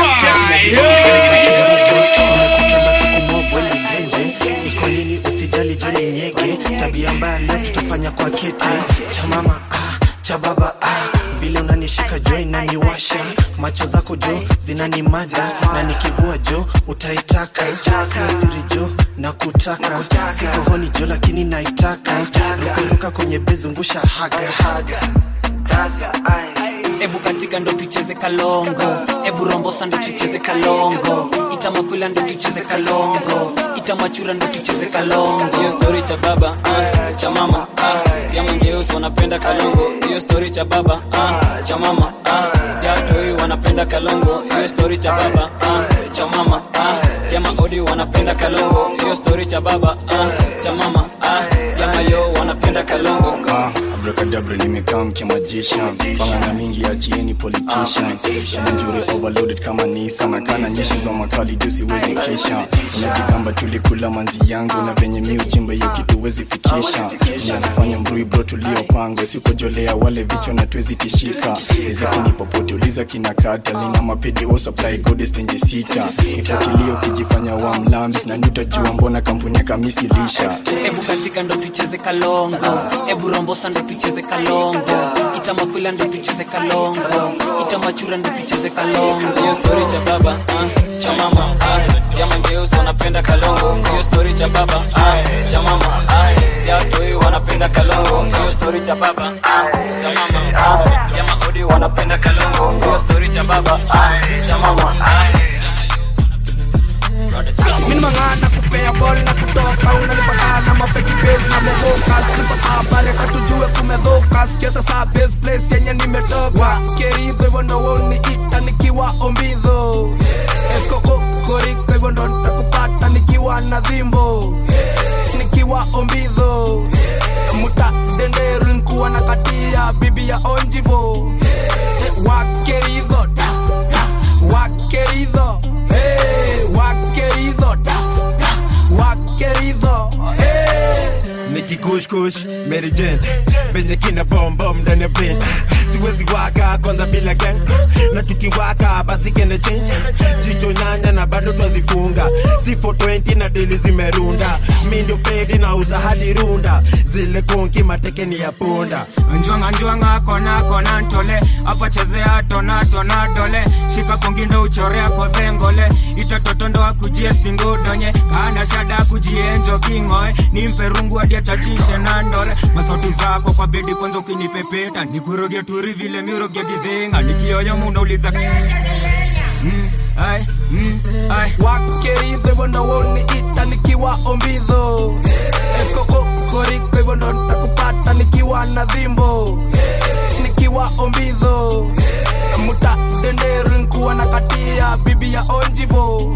nje iko nini usijali joni nyege tabia mbaya leo tutafanya kwa kete cha mama ah, cha baba ah, vile unanishika jo inaniwasha macho zako jo zinanimada na nikivua jo utaitaka sio siri jo na kutaka siko honi jo lakini naitaka rukaruka kwenye bezungusha haga ebu katika ndo tucheze kalongo ebu rombosa ndo tucheze kalongo itamakwila ndo tucheze kalongo itamachura ndo tucheze kalongo hiyo story cha baba ah, cha mama ah, siamangeusi wanapenda kalongo hiyo story cha baba ah, cha mama ah, siatoi wanapenda kalongo hiyo story cha baba ah, cha mama ah, siama odi wanapenda kalongo hiyo story cha baba ah, cha mama ah, siama yo wanapenda kalongo Ah, abrakadabra nimekaa mkiamajisha pangana mingi achieni politicians njure overloaded kama nisa na kana nyeshi za makali juu siwezi kisha unajigamba tulikula manzi yangu na venye mi uchimba hiyo kitu wezi fikisha unajifanya mrui bro tuliopanga sikojolea wale vichwa na tuwezi tishika rizakini popote uliza kinakata lina mapedi o supply goddess tenje sita ifuatilio ukijifanya wa mlambis na nitajua mbona kampuni ya kamisi lisha hebu katika ndo tucheze kalongo hebu rombosa ndo tucheze kalongo itamakwila ndo tucheze kalongo itamachura ndo tucheze kalongo hiyo story cha baba ah, cha mama ah, cha mangeuzi wanapenda kalongo hiyo story cha baba ah, cha mama ah, siatoi wanapenda kalongo hiyo story cha baba ah, cha mama ah, cha maodi wanapenda kalongo hiyo story cha baba ah, cha mama ah, minimangana kupea bol na kutoka unanipatana mafeki base na movoka sipata pale katujue kumedhoka sikia sasa base place yenye nimetoka keridho hivyo ndo woniita nikiwa ombidho ekokokoriko hivyo ndo nitakupata nikiwa na dhimbo nikiwa ombidho muta denderu nkuwa na katia bibi ya onjivo wakeridho da, da, wakeridho hey, wakeridho da, da, wakeridho hey. nikikushkush merijen venye kina bombom ndani ya brain siwezi waka kwanza bila gang na tukiwaka basi kene change jicho nyanya na bado twazifunga si 420 na dili zimerunda mi ndio pedi na uza hadi runda zile konki matekeni ya punda njwanga njwanga kona kona ntole apa chezea tona tona dole shika kongindo uchorea kodhengole itatotondo akujie stingudonye kana shada kujienjo kingoe nimpe rungu hadi achatishe na ndore masauti zako kwa bedi kwanza ukinipepeta nikuroge turi vile miroge gidhinga nikioyo munauliza mm, ai, mm, ai. wakeridho hivyo ndo woniita nikiwa ombidho ekokokoriko hivyo ndo nitakupata nikiwa na dhimbo nikiwa ombidho muta denderu nkuwa na katia bibi ya onjivo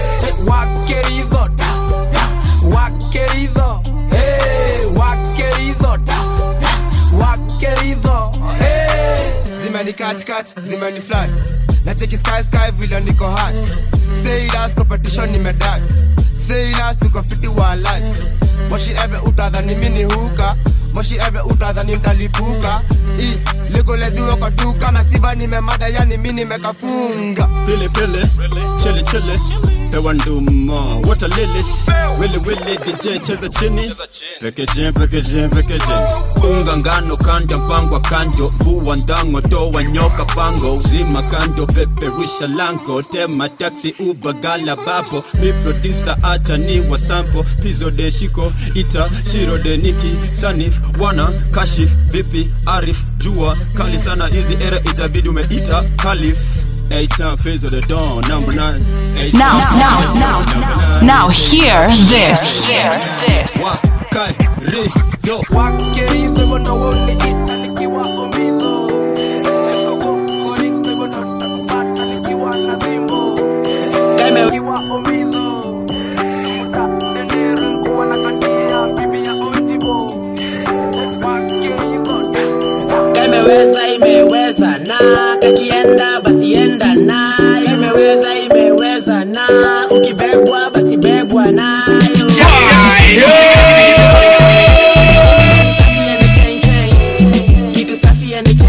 wakeridho da, da, wakeridho hey, wakeridho da, da, wakeridho hey. zimeni katikati zimeni fly na cheki sky sky vile niko high sailas competition nimedai sailas tuko fiti wa life moshi eve utadhani mini huka moshi eve utadhani mtalipuka i legoleziwe kwa duka masiva nimemada yani mi nimekafunga pili pili chili chili pewa nduma wata lilis wili wili dj cheza chini pekeje pekeje pekeje unga ngano kanda mpangwa kando vua ndango toa nyoka pango uzima kando peperusha lango tema taxi ubagala bapo mi producer acha ni wasampo pizo de shiko ita shiro de niki sanif wana kashif vipi arif jua kali sana hizi era itabidi umeita kalif Eight time pays of the dawn, number nine. Eight Now, time- now, now, number nine. now hear this. Wakai, ri, do. wakeridho hivyo ndo woniita nikiwa ombidho ekokokoriko hivyo ndo nitakupata nikiwa na dhimbo nikiwa ombidho muta denderu nkuwa na katia bibi ya onjivo wakeridho da, imeweza imeweza na kakienda basi enda na imeweza imeweza na ukibebwa basi bebwa nayo Kitu safi and chain chain. Kitu safi and chain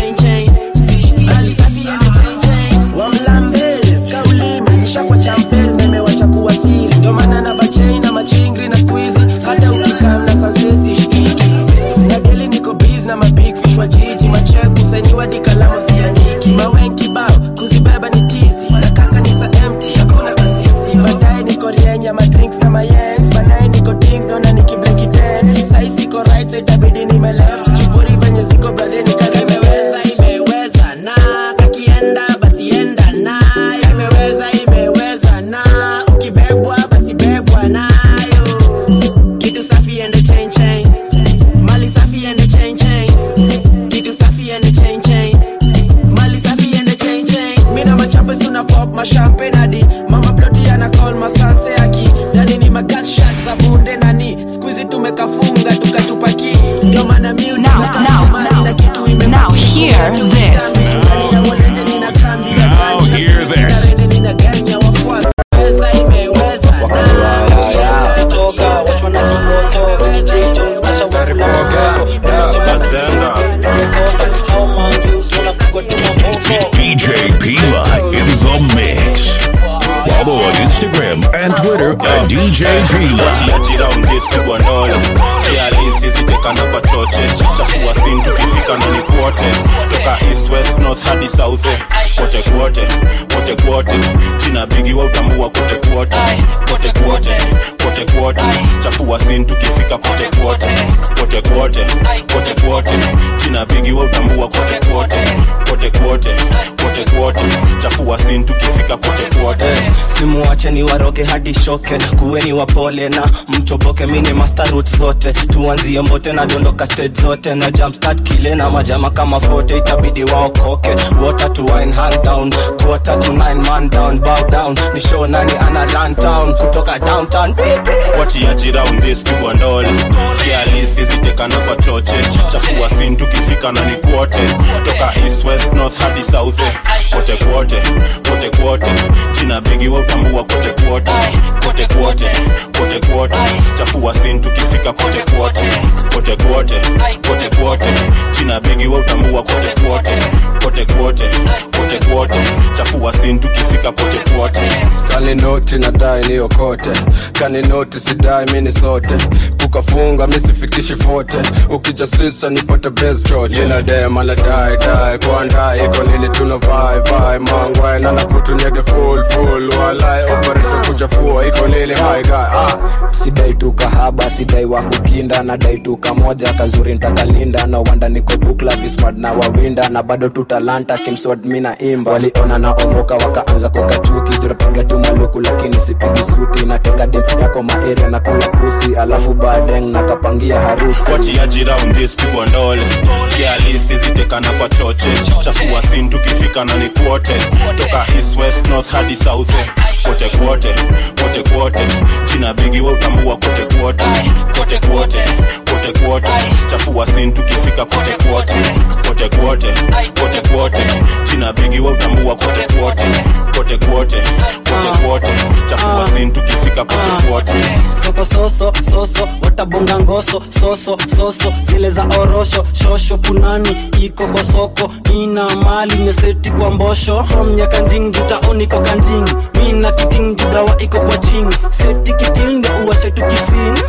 Instagram and Twitter at DJ P. Tiajira ungespigwa ndole kialisi zitekana kwa choche chafua sin tukifika na ni kwote toka east west north hadi south eh. kote kwote kote kwote china bigi wa utambua kote kwote kote kwote kote kwote chafua sin tukifika kote kwote kote kwote kote kwote china bigi wa utambua kote kwote kote kwote kote kwote chafua sin tukifika kote kwote simuwache ni waroge hadi shoke kuweni wapole na mchoboke mini mastarut zote tuanzie mbote na dondoka stage zote na jumpstart kile na majama kama fote itabidi waokoke water to wine hand down quarter to nine man down bow down ni show nani ana run town kutoka downtown watiajira undhespigwa ndole kialisi zitekana kwa choche chafua sin tukifika na ni kwote toka east west north hadi south eh. kote kwote kote kwote china bigi wa utambua kote kwote kote kwote kote kwote chafua sin tukifika kote kwote kote kwote kote kwote china bigi wa utambua kote kwote kote kwote kote kwote chafua sin tukifika kote kwote kaninoti nadai niokote kaninoti sidai mini sote kukafunga misifikishi fote ukija sisa nipate bes choche inadema nadai dai kwandai iko nini tuna vai vai mangwai nana kutunyege full full walai operation kuchafua iko nini my guy ah sidai tu kahaba sidai wa kukinda nadai tu kamoja kazuri ntakalinda na wanda niko bukla vismart na wawinda na bado tu talanta kimswad mina imba waliona na omoka wakaanza kukachuki tunapiga tu maluku lakini sipigi suti nateka dempi yako maeria na kula pusi alafu badeng nakapangia harusi watiajira undhespigwa ndole kialisi zitekana kwa choche chafua sin tukifika na ni kwote toka east west north hadi south eh. kote kwote kote kwote china bigi wa utambua kote kwote kote kwote kote kwote chafua sin tukifika kote kwote kote kwote kote kwote china bigi wa utambua kote kwote kote kwote kote kwote chafua sin tukifika kote kwote soko soso soso watabonga ngoso soso soso zile za orosho shosho punani iko kwa soko ina mali meseti kwa mbosho from nyakanjing jutaoniko kanjing mina kiting judawa iko kwa jing seti kitil ndio uwashe tu kisini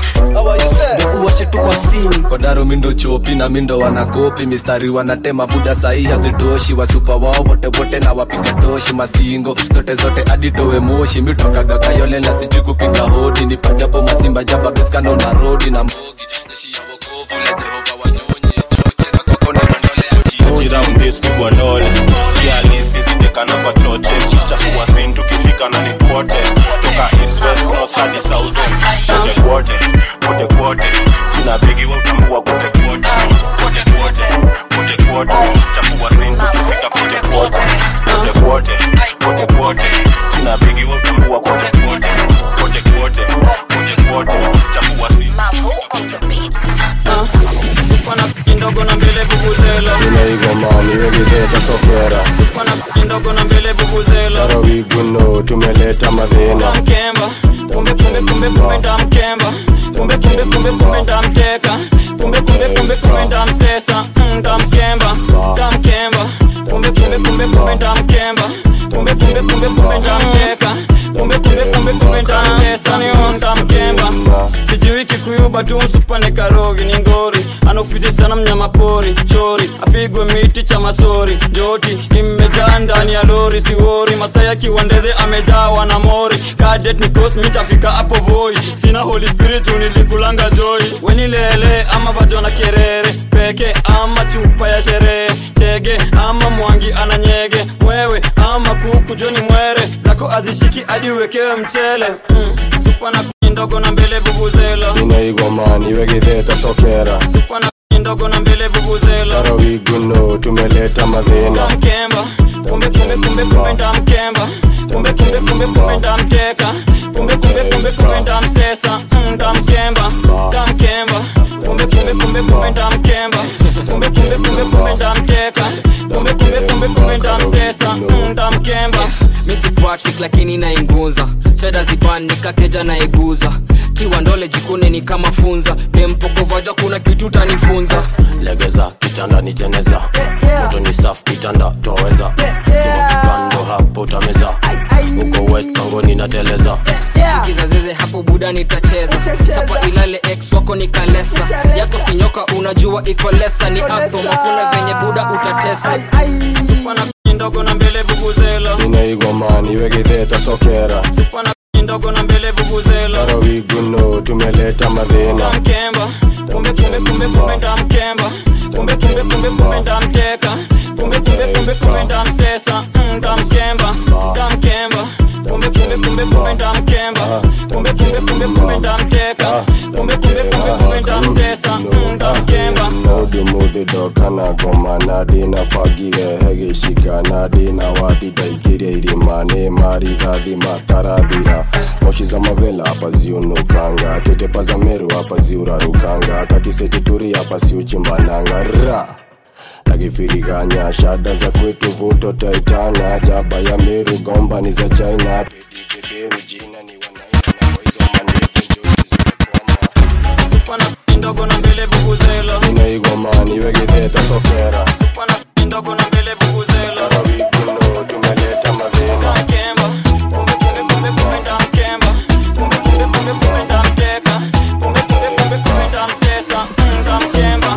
ndio uwashe tu kwa sini kodaro mindo chopi na mindo wanakopi mistari wanatema buda sahi hazitoshi wasupa wao wote wote na wapiga toshi mastingo zote zote aditowe moshi mitokaga kayole na sijui kupiga hodi nipate hapo masimba jaba beskando na rodi na mbogi jeshi ya wokovu la jehova wanyonyi choche na kwako ni ajira undhespigwa ndole kialisi zitekana kwa choche chafua sin tukifika na ni kwote toka east west north hadi south eh. kote kwote kote kwote china bigi wa utambua kote kwote kote kwote kote kwote chafua sin tukifika kote kwote kote kwote kote kwote china bigi wa utambua kote kwote kote kwote kote kwote chafua sin Pana kindogo na mbele vuvuzela inaigomani wegizeta sokera Pana kindogo na mbele vuvuzela tarawiguno tumeleta madhina Mkemba kumbe kumbe kumbe kumbe ndamkemba kumbe kumbe kumbe kumbe ndamteka kumbe kumbe kumbe kumbe ndamsesa Mm, ndamkemba ndamkemba kumbe kumbe kumbe kumbe ndamkemba kumbe kumbe kumbe kumbe ndamteka kumbe kumbe kumbe kumbe ndamsesa niyo ndamkemba sijui kikuyuba tu msupane karogi ni ngori anaofizi sana mnyama pori chori apigwe miti cha masori njoti imejaa ndani ya lori siwori masaya kiwandedhe amejawa na mori kadet ni kos mitafika hapo voi sina holy spirit nilikulanga joy wenilele ama vajona kerere peke ama chupa ya sherehe chege ama mwangi ananyege mwewe ama kuku joni mwere zako azishiki hadi uwekewe mchele mm. supa na kuni ndogo na mbele vuvuzela inaigomani wegizeta sokera supa na kuni ndogo na mbele vuvuzela tarawiguno tumeleta madhina mkemba kumbe kumbe kumbe kumbe ndamkemba kumbe kumbe kumbe kumbe ndamteka kumbe kumbe kumbe kumbe ndamsesa Mm, ndamkemba ndamkemba kumbe kumbe kumbe kumbe ndamkemba kumbe kumbe kumbe kumbe ndamteka kumbe kumbe kumbe kumbe ndamsesa Mm, ndamkemba misi patrick lakini nainguza sheda zibanika keja naiguza tiwa ndole jikune ni kama funza dempokovaja kuna kitu tanifunza legeza kitanda ni jeneza moto ni safu kitanda twaweza sima kipando hapo utameza uko wet pangoni nateleza kizazeze hapo buda nitacheza chapa ilale ex wako ni kalesa yako sinyoka unajua iko lesa ni atom hakuna venye buda utatesa Supana ndogo na mbele vuvuzela inaigomani wegitheta sokera Supana ndogo na mbele vuvuzela arawiguno tumeleta madhina mkemba kumbe kumbe kumbe kumbe ndamkemba kumbe kumbe kumbe kumbe ndamteka kumbe kumbe kumbe kumbe ndamsesa Mm, ndamshemba ndamkemba kumbe kumbe kumbe kumbe ndamkemba kumbe kumbe kumbe kumbe ndamteka kumbe kumbe kumbe kumbe ndamsesa Mm, ndamkemba nodimuthidoka goma nadina fagire hegicika nadina wathi ndaikirie irima nĩ marithathi matarathira moshi za mavela hapa ziunukanga ketepa za meru hapa ziurarukanga kakisetituri hapa siuchimbananga ra akifiriganya shada za kwetu vuto taitana jaba ya meru gomba ni za china pedipederu jina ni Supana ndogo na mbele vuvuzela inaigomani wegitheta sokera Supana ndogo na mbele vuvuzela arawiguno tumeleta madhina mkemba kumbe kumbe kumbe kumbe ndamkemba kumbe kumbe kumbe kumbe ndamteka kumbe kumbe kumbe kumbe ndamsesa Mm, ndamshemba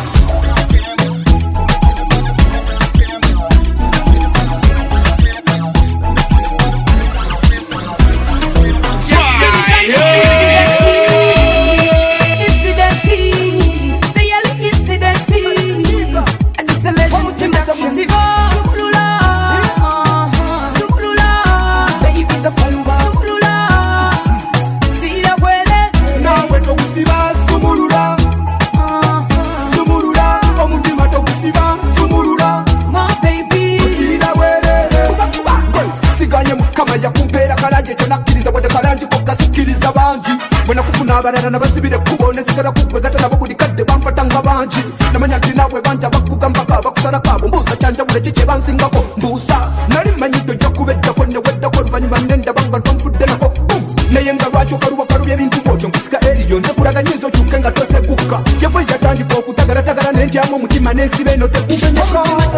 nawe tokusiba sumulula sumulula omutima togusiba sumulula okirira bwerere siganye mukama yakumpeera kalanje kyonakkiriza wadde kalanje kokasikiriza bangi bwe nakufuna abalala nabasibira ekkubo nesigala kukwegata nabo buli kadde banfata nga bangi namanya nti nawe banja bakugambako bakusalako abo mbuuza kyanjawulo ki kye bansingako mbuusa nali manyidde ojja kubeddako neweddako oluvannyuma nendaba nga tonfudde nako Boom! naye nga lwaki okaluba kalubya ebintu bwotyo nkusika eriyo nze kulaganyiza okyuke nga tosegukka yebwe yatandika okutagalatagala nentyamu omutima nensiba eno tekubenyeka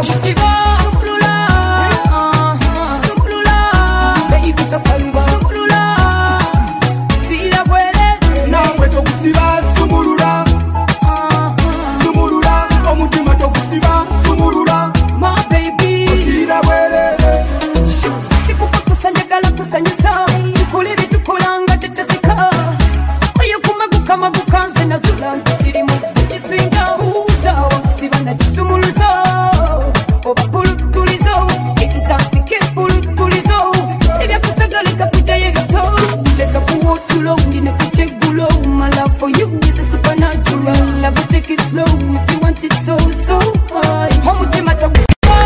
nawe togusiba sumulula sumulula omutima togusiba sumulula okirira bwerere sikukukusa njagala kusanyusa tukula ebitukolanga tetesika oyo kumagukamaguka nze nazula nti kirimu kisinga buuza wakusiba nakisumuluzo oba pulutulizo ekisansike pulutulizo sibyakusagaleka kujayo ebiso leka kuwa otulo ndine kukyeggulo my love for you is a supernatural never take it slow if you want it so so high omutima tagu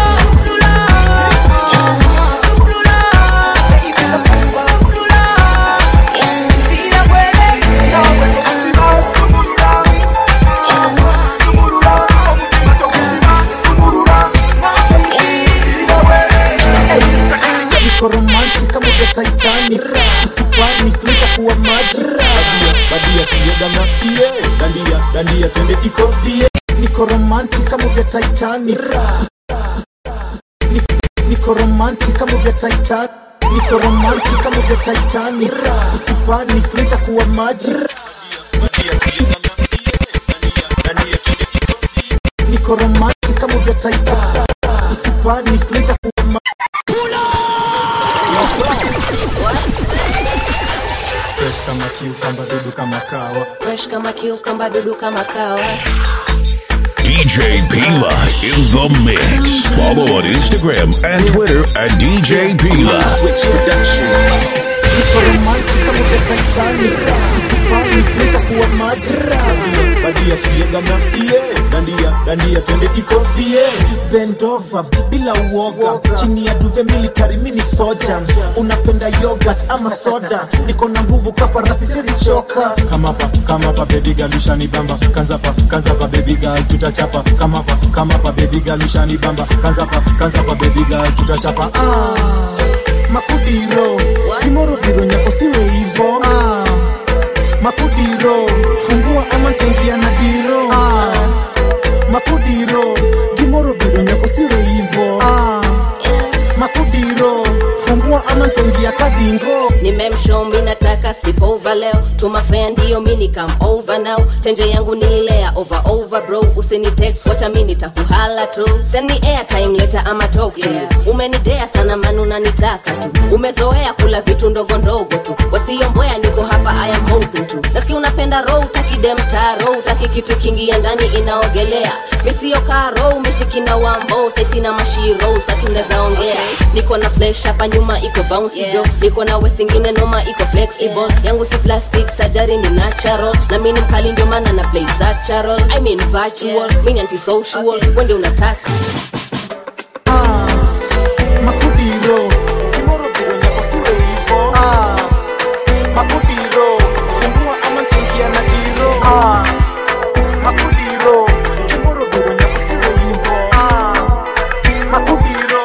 niko romantic kama vya titanic usipani nitakuwa maji badia badia sijagana iye dandia dandia twende iko bie niko romantic kama vya titanic Ni- niko romantic kama vya titanic niko romantic kama vya titanic usipani nitakuwa maji niko romantic kama vya titanic usipani nitakuwa maji fresh kama kiukamba dudu kama kawa fresh kama kiukamba dudu kama kawa DJ Pila in the mix. Follow on Instagram and Twitter at DJ Pila. niko romantic kama vya titanic usipani nitakuwa maji badia badia siyegana iye dandia dandia twende iko bie bendova bila uoga chini ya duve military mini soja unapenda yogurt ama soda niko na nguvu kafarasi sizi choka kamapa kamapa baby girl ushani bamba kanzapa kanzapa baby girl tutachapa kamapa kamapa baby girl ushani bamba kanzapa kanzapa baby girl tutachapa ah makudiro kimoro biro nyako siwe hivo ah. makudiro fungua ama ntaingia na diro ah. makudiro gimoro biro nyako siwe hivo ah. makudiro over leo tumafea ndio mini come over now tenje yangu ni ile ya over over bro usini text wacha mi nitakuhala tu send me airtime leta ama talk to you umenidea sana manu nanitaka tu umezoea kula vitu ndogo ndogo tu wasiomboya niko hapa i am hoping to nasikia unapenda row utaki demta row utaki kitu kingia ndani inaogelea misiokaa row misikina wambo saisina mashiro satundezaongea niko na flesh hapa nyuma iko bouncy jo niko na west ingine noma iko flexible yangu si plastic sajari ni natural na mini mkali ndio maana na play natural i mean virtual mini antisocial wende unataka makudiro kimoro biro nyako siwe hivo makudiro fungua ama tengia na diro makudiro kimoro biro nyako siwe hivo makudiro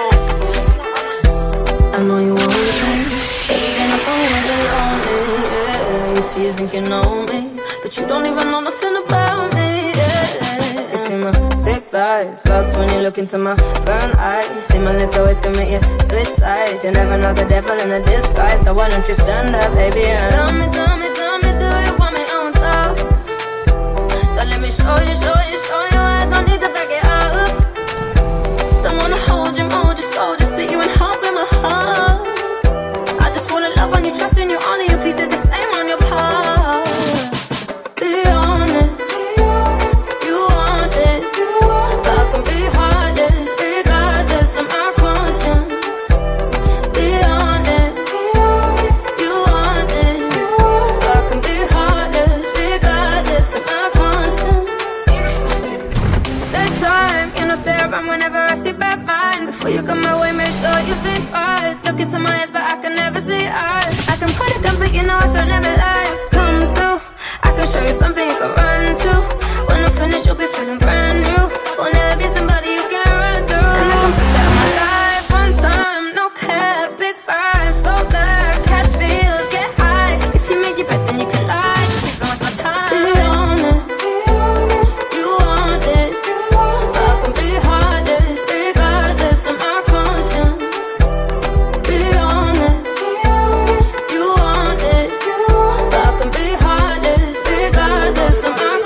I know you want me. Everything I told you when you're lonely. Yeah. You see, you think you know me, but you don't even know nothing about me. Yeah. You see my thick thighs, lost when you look into my brown eyes. You see my little ways can make you switch sides. You never know the devil in a disguise, so why don't you stand up, baby? And tell me, tell me, tell me, do you want me on top? So let me show you, show you, show you. I don't need to back it up. Don't wanna hold you, mold you slow, just split you in half in my heart. I just wanna love on you, trust in you, honor you, please do the same on your part. Be honest, you want it, but I can be heartless, regardless of my conscience. Be honest, you want it, but I can be heartless, regardless of my conscience. Take time, you know, say around whenever I see bad mind. Before you come my way, make sure you think twice. Look into my eyes, but I can never see eyes. I can put a gun, but you know I could never lie. Come through, I can show you something you can run to. When I'm finished, you'll be feeling brand new. Will never be somebody you can run through. And I can put that in my life one time, no cap, big five, so good. Catch feels, get high. If you make your bet, then you can lie. Just please don't waste my time. Be honest. You want it, but I can be heartless, regardless of my conscience. Be honest, you want it, but I can be heartless, regardless of my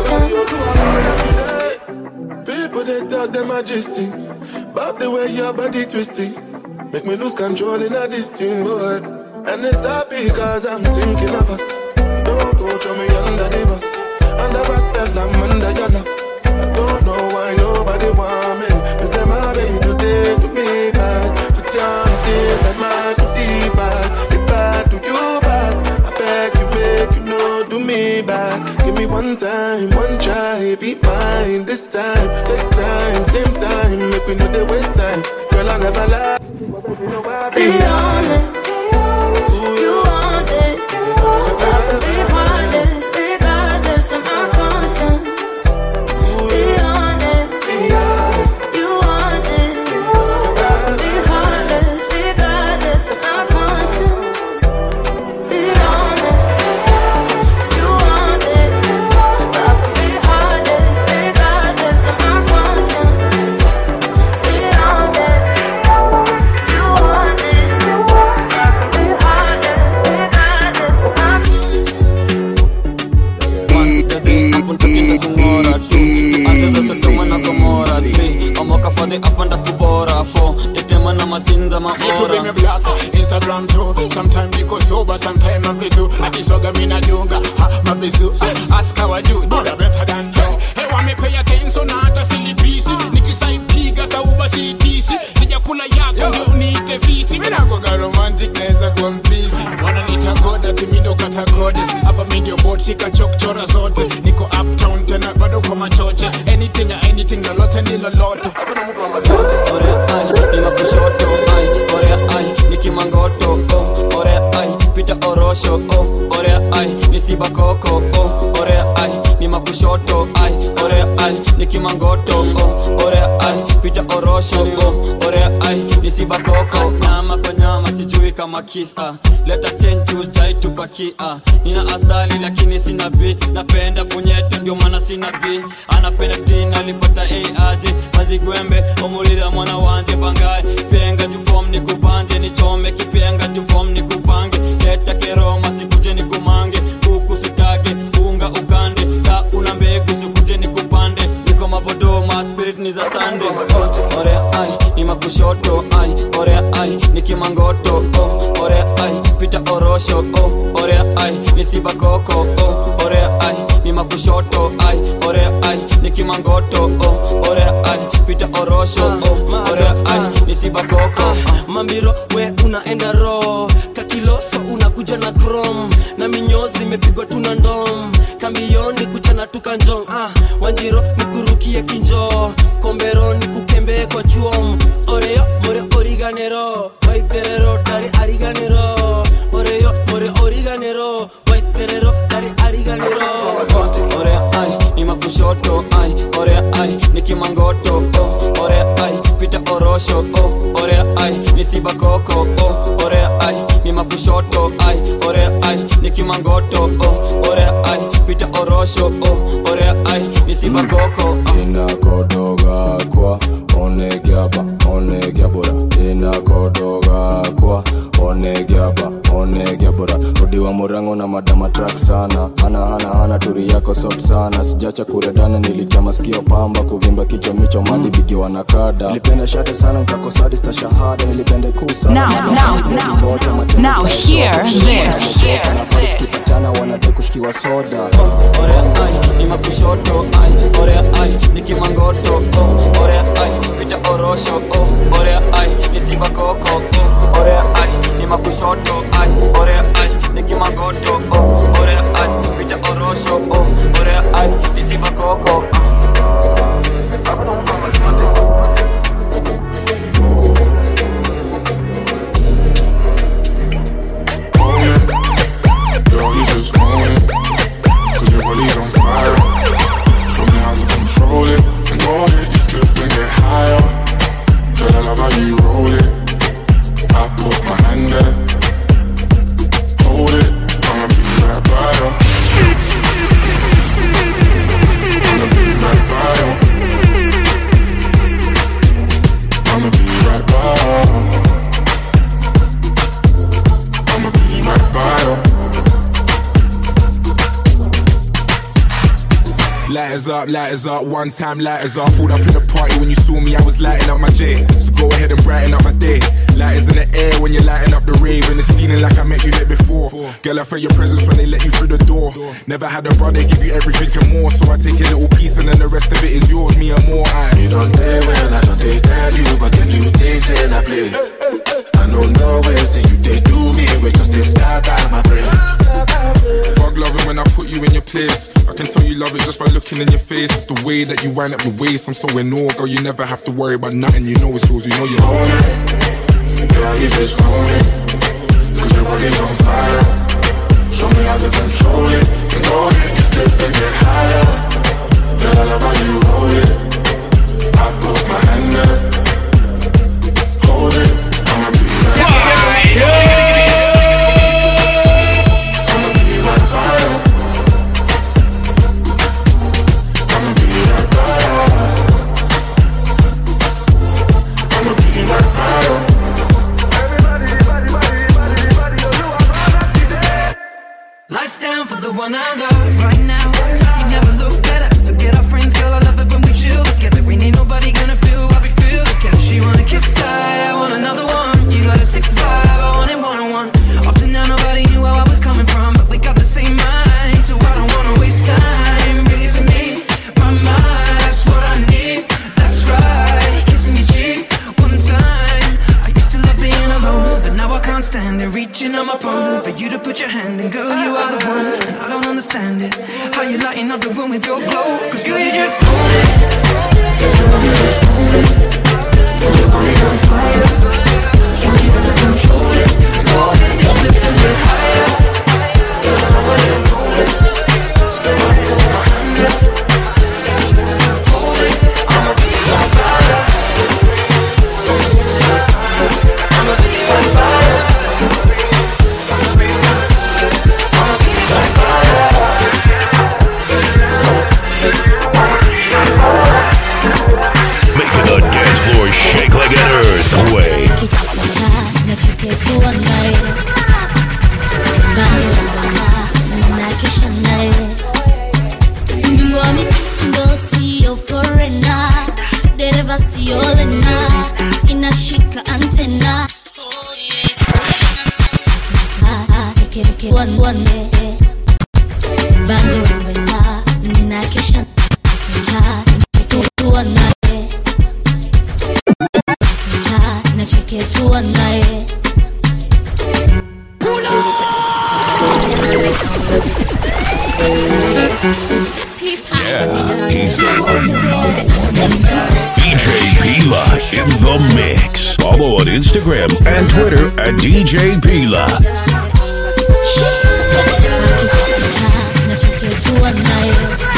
conscience. People they talk them majesty, but the way your body twisting, make me lose control in a this thing, boy. And it's happy cause I'm thinking of us. Don't go throw me under the bus, under a spell I'm under your love. I don't know why nobody want me. Me say my baby today do me bad, but your days and my goodie bad. If I do you bad, I beg you make you know do me bad. Give me one time, one try, be mine this time. Take time, same time, make we know they waste time. Girl, I never lie. Be honest, you want it, but I can be heartless, regardless of my conscience. Be honest, you want it, but I can be heartless, regardless of my conscience. Be honest, you want it, but I can be heartless, regardless of my conscience. Be honest, you want it, but I can be heartless, regardless of my conscience. kungora tu anza sodoma na gomora ti omokafadhi apanda kubora fo tetema na masinza Me to be me maora black, Instagram too. Sometimes me go sober, sometimes I do. I just soga me na dunga, ha, my visu. Ask how I do, do that better than you. Hey, want me pay attention na hata silipisi. Nikisaipiga tauba sitisi. Sijakula yako ndio niite visi. Mimi nakuwa romantic naweza kuwa mpisi. Wananiita god ati mimi ndo kata goddess. Hapa mimi ndio bot shika chokchora zote. Niko uptown tena bado kwa machoche. Anything ya anything lolote ni lolote. orea ai ni makushoto ai orea ai ni kimangoto oh, orea ai pita orosho oh, orea ai ni sibakoko oh, orea ai ni kushoto ai ore ai nikimangoto oh, ore ai pita orosho oh, ore ai nisibakoko nyama kwa nyama sijui kama kis ah. leta chenju jaitupaki ah. nina asali lakini sina b napenda punyeto ndio maana sina b anapenda tin alipata a aje mazigwembe omulira mwana wanje bangaye penga jufom nikubanje nichome kipenga jufom nikupange leta keroma sikuje nikumange kuku sitage unga ukande ta una mbegu sikuje nikupande niko mavodoma spirit ni za sande oh, ore ai ni makushoto ai ore ai nikimangoto oh, ore ai pita orosho oh, ore ai nisibakoko oh, ore ai ni makushoto ai ore ai nikimangoto oh, ore ai pita orosho oh, ore ai nisibakoko mambiro we unaenda ro kakiloso unakuja na krom na minyozi imepigwa tuna ndom kambioni kuchana tukanjong ah, wanjiro nikurukie kinjo kombero nikukembee kwa chuom oreyo more origanero waiterero dari ariganero oreyo more origanero waiterero dari ariganero ore ai ni makushoto ai ore ai nikimangoto oh, ore ai pita orosho oh, ore ai nisibakoko oh, ore ai ni makushoto ai ore ai nikimangoto oh, ore ai pita orosho oh, ore ai nisibakoko inakodoga kwa onegiaba onegiabora inakodoga kwa onegiaba onegiabora odiwa murango na madama track sana hana hana hana turi yako soft sana sijacha kuredana nilikama sikio pamba kuvimba kichwa micho mali bigiwa na kada nilipenda shate sana nkakosadi sta shahada nilipenda kuu sana Now, now, now, now hear this. tukipatana wanade kushikiwa soda ore ai ni makushoto ai ore ai nikimangoto oh, ore ai pita orosho oh, ore ai nisibakoko oh, ore ai ni makushoto ai ore ai nikimangoto oh, ore ai pita orosho oh, ore ai nisibakoko Girl, you just own it. Cause your body's on fire. Show me how to control it. And go ahead, you flip and get higher. Girl, I love how you roll it. I put my hand there. Hold it. I'ma be right by you. I'ma be right by you. I'ma be right by you. I'ma be right by you. Lighters up, lighters up, one time lighters up. Pulled up in the party when you saw me, I was lighting up my J. So go ahead and brighten up my day. Lighters in the air when you're lighting up the rave, and it's feeling like I met you here before. Girl, I felt your presence when they let you through the door. Never had a brother give you everything and more, so I take a little piece and then the rest of it is yours, me and more. I. You don't play well, I don't they tell you, but can you taste and I play? I don't know where till you they do me, wait just they start out my brain. Fuck loving when I put you in your place. I can tell you love it just by looking in your face. It's the way that you wind up your waist. I'm so in awe, girl. You never have to worry about nothing. You know it's yours. You know you own it. Girl, you just own it, cause your body's on fire. Show me how to control it, and go ahead, you step and get higher. Girl, I love how you hold it. I put my hand there, hold it. I'ma be right by you. I'ma be right by you. I'ma be right by you. I'ma be right by you. Lights down for the one I love right now. You never look better. Forget our friends, girl. I love it when we chill together. Ain't ain't nobody gonna feel what we feel together. She wanna kiss I, I want another one. You got a sick vibe, I want it one on one. Up to now, nobody knew where I was coming from, but we got the same mind, so I don't wanna waste time. Bring it to me, my mind. That's what I need. That's right, kissing your cheek one time. I used to love being alone, but now I can't stand it. Reaching on my phone for you to put your hand in, girl, you are the one. And I don't understand it. How you lighting up the room with your glow? Cause girl, you just own it. Girl, you just own it. Cause your body's on fire. Show me how to control it. Go ahead, just lift and get higher. Girl, I love how you roll it. Your body on my hand, Instagram and Twitter at DJ Pila. nachokijua naye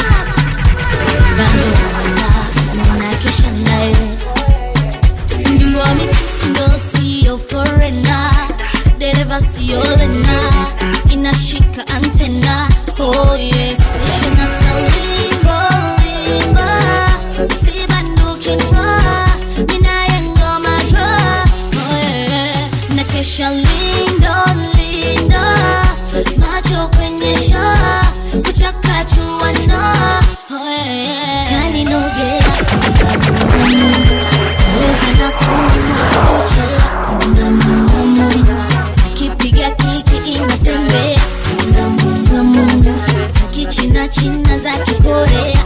bado sasa ninakesha naye mjungu wa mitindo siyo forena dereva siyo lena inashika antena oh yeah. ishina saulimbo limba sibandukinga minaye ngoma dra oh yeah. nakesha lindo lindo macho kwenye shaa kuchakachuana oh yeah. kaninogea koleza na kuni moto chochea kipiga kiki inatembea za kichina china za kikorea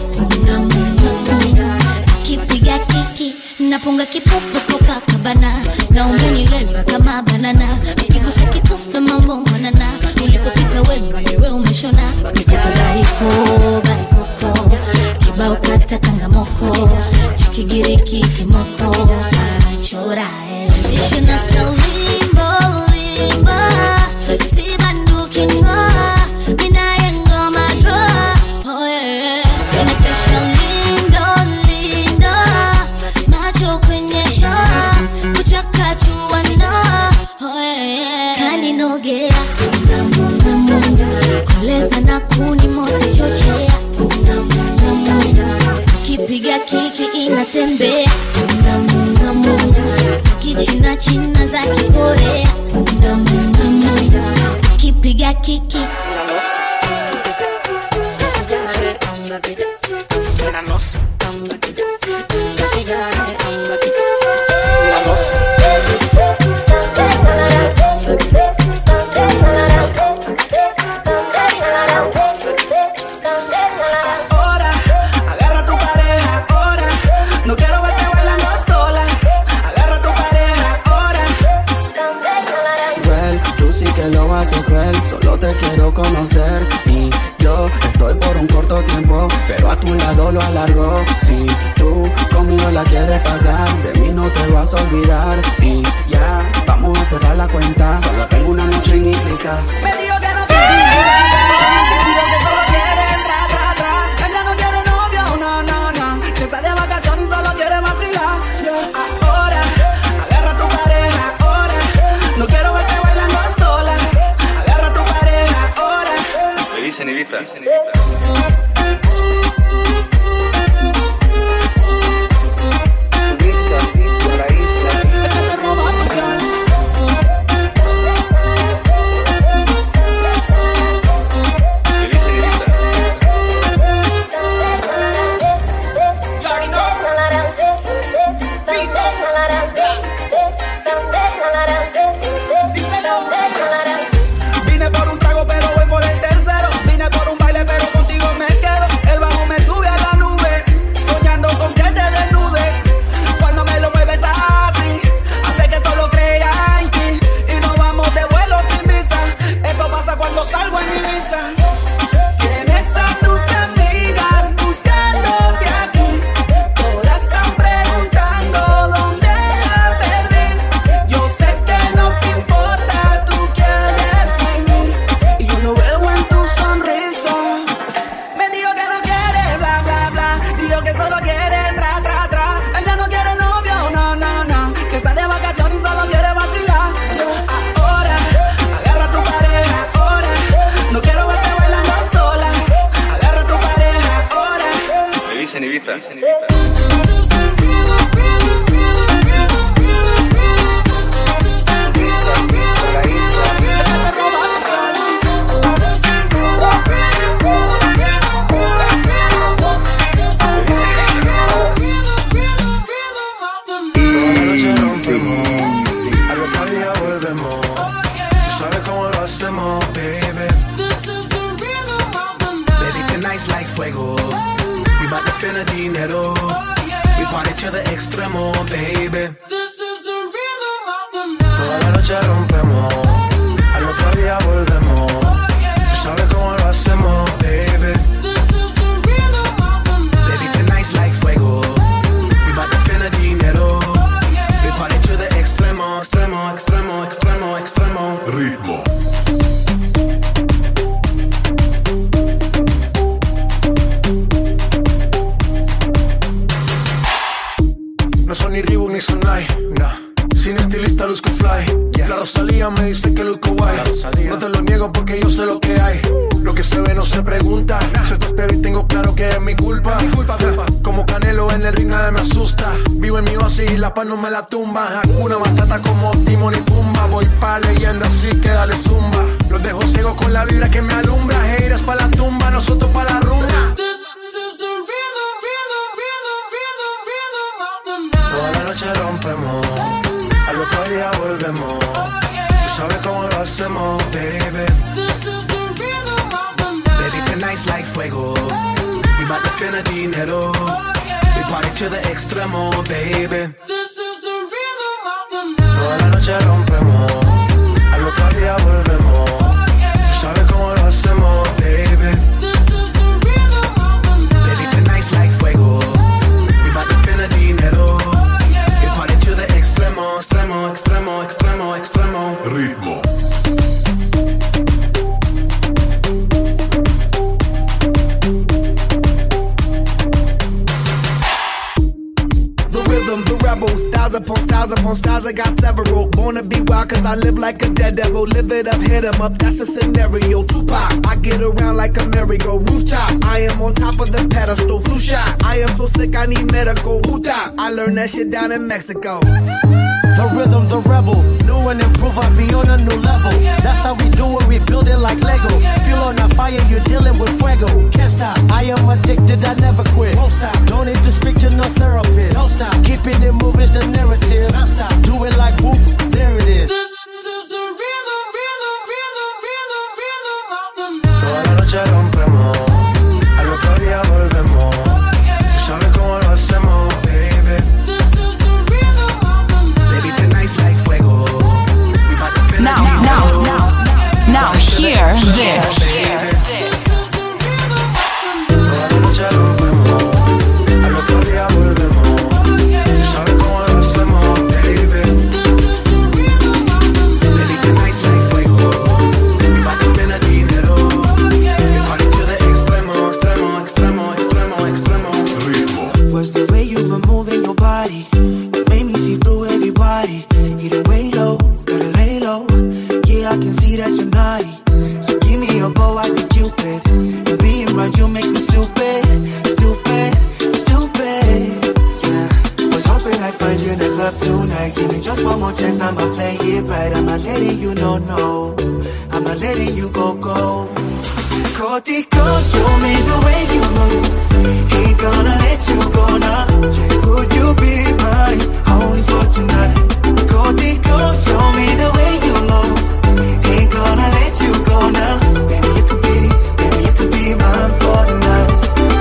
kipiga kiki napunga kipopo kopakabana na umenileva kama banana ukigusa kitufe mambo manana ulipopita wewe umeshona mikokagaiko baikoko kibao kata kangamoko chikigiriki kimoko achorae ishina saulimbo limba sibandukingo minaye ngoma dro oh yeah. nakesha lindo lindo macho kwenye shaa kuchakachuana oh yeah. kaninogea koleza na kuni moto chochea kipiga kiki inatembea za kichina china za kikorea kipiga kiki Ahora, agarra a tu pareja ahora. No quiero verte bailando sola. Agarra a tu pareja ahora. cruel, tú sí que lo haces cruel, solo te quiero conocer y yo estoy por un corto tiempo, pero a tu lado lo alargo. Si tú conmigo la quieres pasar, de mí no te vas a olvidar y ya vamos a cerrar la cuenta. Solo tengo una noche en Ibiza. Me dijo que no quiere. Me dijo que solo quiere tra, tra, tra. Ella no quiere novio, no, no, no. Que está de vacaciones y solo quiere vacilar. Yeah. Ahora, agarra a tu pareja ahora. No quiero verte bailando sola. Agarra a tu pareja ahora. Le dicen Ibiza. Vine por un trago, pero voy por el tercero. Vine por un baile, pero contigo me quedo. El bajo me sube a la nube, soñando con que te desnude. Cuando me lo mueves así, hace que solo crea en ti. Y nos vamos de vuelo sin visa. Esto pasa cuando salgo en Ibiza. Tienes a tus amigas buscándote aquí. Todas están preguntando dónde la perdí. Yo sé que no te importa, tú quieres vivir. Y yo lo veo en tu sonrisa. Me dijo que no quiere, bla, bla, bla. Dijo que solo quiere tra, tra, tra. Ella no quiere novio, no, no, no. Que está de vacaciones y solo quiere vacilar. Ahora, agarra a tu pareja, ahora. No quiero verte bailando sola. Agarra a tu pareja, ahora. Le dicen Ibiza. Al otro día volvemos. Tú sabes cómo lo hacemos, baby. Baby, tonight's like fuego. We bout to spend a dinero. We party to the extremo, baby. Toda la noche rompemos. Al otro día volvemos. Tú sabes cómo lo hacemos, baby. Baby, tonight's like fuego. We bout to spend a dinero. We party to the extremo, extremo. ni sonai, nah. Sin estilista luzco fly. La Rosalía me dice que luzco guay. No te lo niego porque yo sé lo que hay. Lo que se ve no se pregunta. Yo te espero y tengo claro que es mi culpa. Como Canelo en el ring nadie me asusta. Vivo en mi oasis y la paz no me la tumba. Hakuna Matata como Timon y Pumba. Voy pa' leyenda así que dale zumba. Los dejo ciego con la vibra que me alumbra. Haters pa' la tumba, nosotros pa' la rumba. Toda la noche rompemos, al otro día volvemos. Tú sabes cómo lo hacemos, baby. Baby, tonight's like fuego. We bout to spend a dinero. We party to the extremo, baby. Toda la noche rompemos, al otro día volvemos. Tú sabes cómo lo hacemos, baby. Baby, tonight's like fuego. We bout to spend a dinero. We party to the extremo, extremo, extremo, extremo, extremo. Ritmo. The rhythm, the rebel, styles upon styles upon styles. I got several. Born to be wild, cause I live like a dead devil. Live it up, hit 'em up, that's a scenario. Tupac, I get around like a merry-go. Rooftop, I am on top of the pedestal. Flu shot, I am so sick, I need medical. Utah, I learned that shit down in Mexico. The rhythm, the rebel. New and improve, I be on a new level. That's how we do it, we build it like Lego. Feel on a fire, you're dealing with fuego. Can't stop, I am addicted, I never quit. Won't stop, don't need to speak to no therapist. Don't stop, keeping it moving's the narrative. Don't stop, do it like whoop, there it is. Toda la noche rompemos, al otro día volvemos. Tú sabes cómo lo hacemos, baby. Baby, tonight's like fuego. We bout to spend Now, a dinero. now, now, now, hear this. Toda la noche rompemos, al otro día volvemos. Tú sabes cómo lo hacemos, baby. Baby, tonight's like fuego. We bout to spend a dinero. We party to the extremo, extremo, extremo, extremo, extremo. Was the way you were moving your body that made me see through everybody. Getting way low, gotta lay low. Yeah, I can see that you're naughty. So give me a bow, I be Cupid. And being around you makes me stupid, stupid, stupid. Yeah, was hoping I'd find you in the club tonight. Give me just one more chance, I'ma play it right. I'm not letting you know no. I'm not letting you go go. Cortico, show me the way you move. Ain't gonna let you go now. Yeah, could you be mine? Only for tonight. Cortico, show me the way you move. Ain't gonna let you go now. Baby, you could be, baby, you could be mine for the night.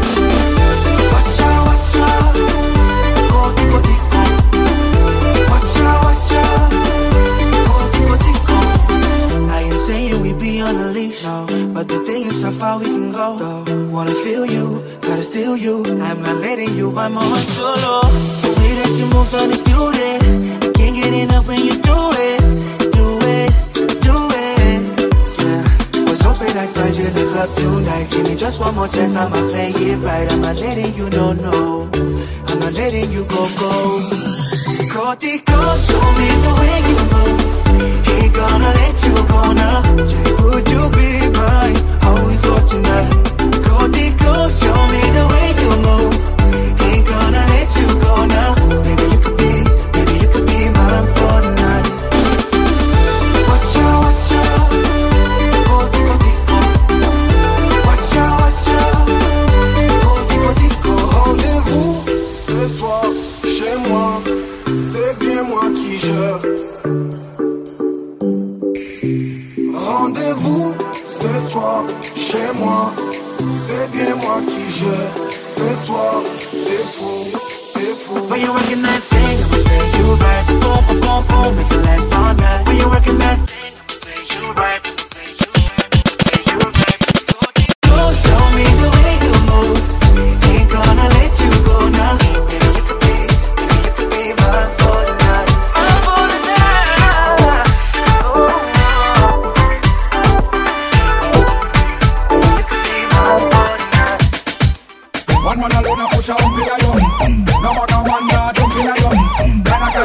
Watch out, watch out. Cortico, tico. Watch out, watch out. Cortico, tico. I ain't saying we be on a leash, no. But the thing is how far we can go. Though. Wanna feel you, gotta steal you. I'm not letting you, I'm on solo. The way that you move's undisputed. I can't get enough when you do it. Do it, do it. Yeah. Was hoping I'd find you in the club tonight. Give me just one more chance, I'ma play it right. I'm not letting you know, no. I'm not letting you go, go. Cortico, show me the way you move. Ain't gonna let you go now. Yeah, could you be mine? Only for tonight. Cortico, show me the way you move. Ain't gonna let you go now. Baby, you could be, baby, you could be mine for the night. Watch out, watch out. Cortico, tico. Watch out, watch out. Cortico, tico. Rendez-vous ce soir chez moi, c'est bien moi qui gère. Rendez-vous ce soir chez moi, c'est bien moi qui gère. Ce soir, c'est fou, c'est fou. When you working that thing, I'ma play you right. Boom, boom, boom, boom, make it last all night. When you working that thing, I'ma play you right. Go, show me the way you move. Ain't gonna let you go now. Baby, you could be, baby, you could be mine for the night. Mine for the night. One man alone a push a hump in a yo. No other man nah jump in a yo. Then I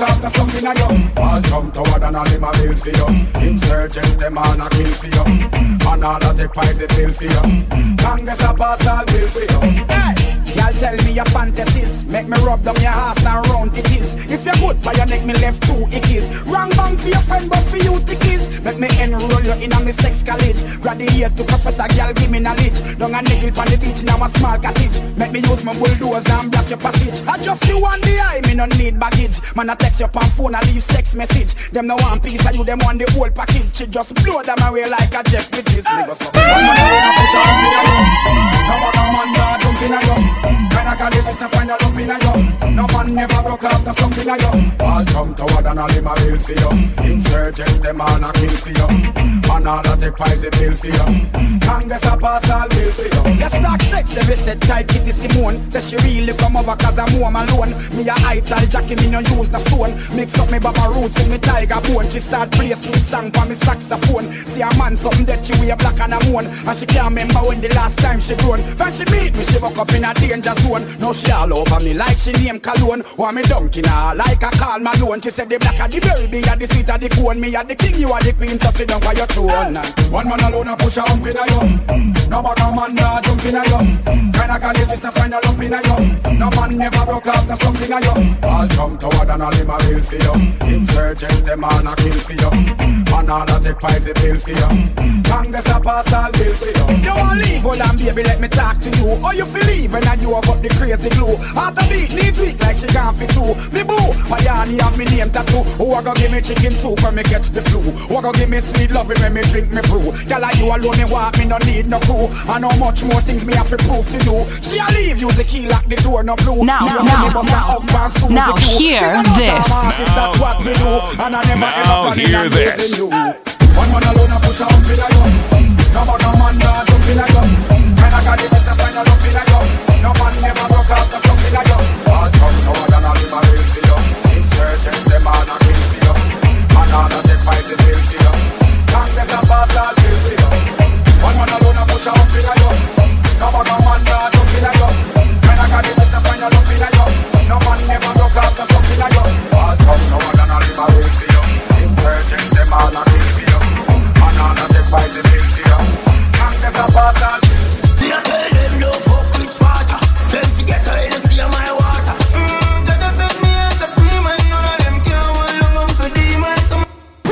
broke up, that's something I you. All jump toward and all him a bill for you. Insurgents, them all a kill for you. And all that take pies a bill for you. Congress a pass all bill for you. Y'all tell me your fantasies Make me rub down your ass and round it is If you're good by your neck, me left two ickies Wrong bang for your friend, but for you tickies Make me enroll you in a me sex college Graduate to professor, girl, give me knowledge Down a niggle on the beach, now a small cottage Make me use my bulldozer and block your passage I just you on the eye, me no need baggage Man, I text your pan phone, I leave sex message Them no one piece, of you them want the whole package She just blow them away like a Jeff Bridges Nigga, so- One man alone, I push on me, I know. No bother man, nah, jump in a yo When I call it, just to find a lump in a yo No man never broke up, that's something a yo All jump toward and all him a bill for you. Insurgents, them all a kill for you. And all that take pies a bill for you. Congress a pass all bill for you. Let's talk sex, every set type Kitty Simone Say she really come over cause I'm home alone Me a ital Jackie, me no use no stone Mix up me baba roots and me tiger bone She start play sweet song for me saxophone See a man something that she wear black and a moon And she can't remember when the last time she grown When she meet me, she woke up in a danger zone Now she all over me like she name cologne Want me dunking her like a call Malone She said the black of the berry, be a the sweet of the cone Me a the king, you are the queen, so sit down for your throne One man alone a push a hump in a yo. No bother man nah jump in a yo. Kinda college is to find a lump in a yo. No man never broke up, that's something a yo. All jump toward and all him a bill for you. Insurgents them all a kill for you. And all that take pies a bill for you. Congress a pass all bill for you. You want leave, hold on baby, let me talk to you Or you feel leave and now you have up the crazy glue Heart a beat, needs weak like she gone fit through Me boo, Payani have me name tattoo Who a go give me chicken soup when me catch the flu Who a go give me sweet loving when me drink me brew Girl like you alone me want me no need no crew And how much more things me have to prove to you She a leave, use the key lock the door no blue Now, She a now, me bust a hug and Susie now Q. hear She a know this. some artist, that's what me do And I never Now ever plan hear on this. losing you One man alone a push a hump in a yo. No bother man nah jump in a yo. Kinda college is to find a lump in a yo. No man never broke up, that's something a yo. All jump toward and all him a bill for you. Insurgents them all a kill for you. And all that take pies a bill for you. Congress a pass all bill for you. One man alone a push a hump in a yo. No bother man nah jump in a yo. Kinda college is to find a lump in a yo. No man never broke up, that's something a yo. All jump toward and all him a bill for you. Insurgents them all a kill for you. And all that take pies a bill for you. Congress a pass all bill for you. Me a tell them no fuck with Sparta. Them forget how you see my water. Mm, Jada said me as a free man, none of them can hold long on to demon. Some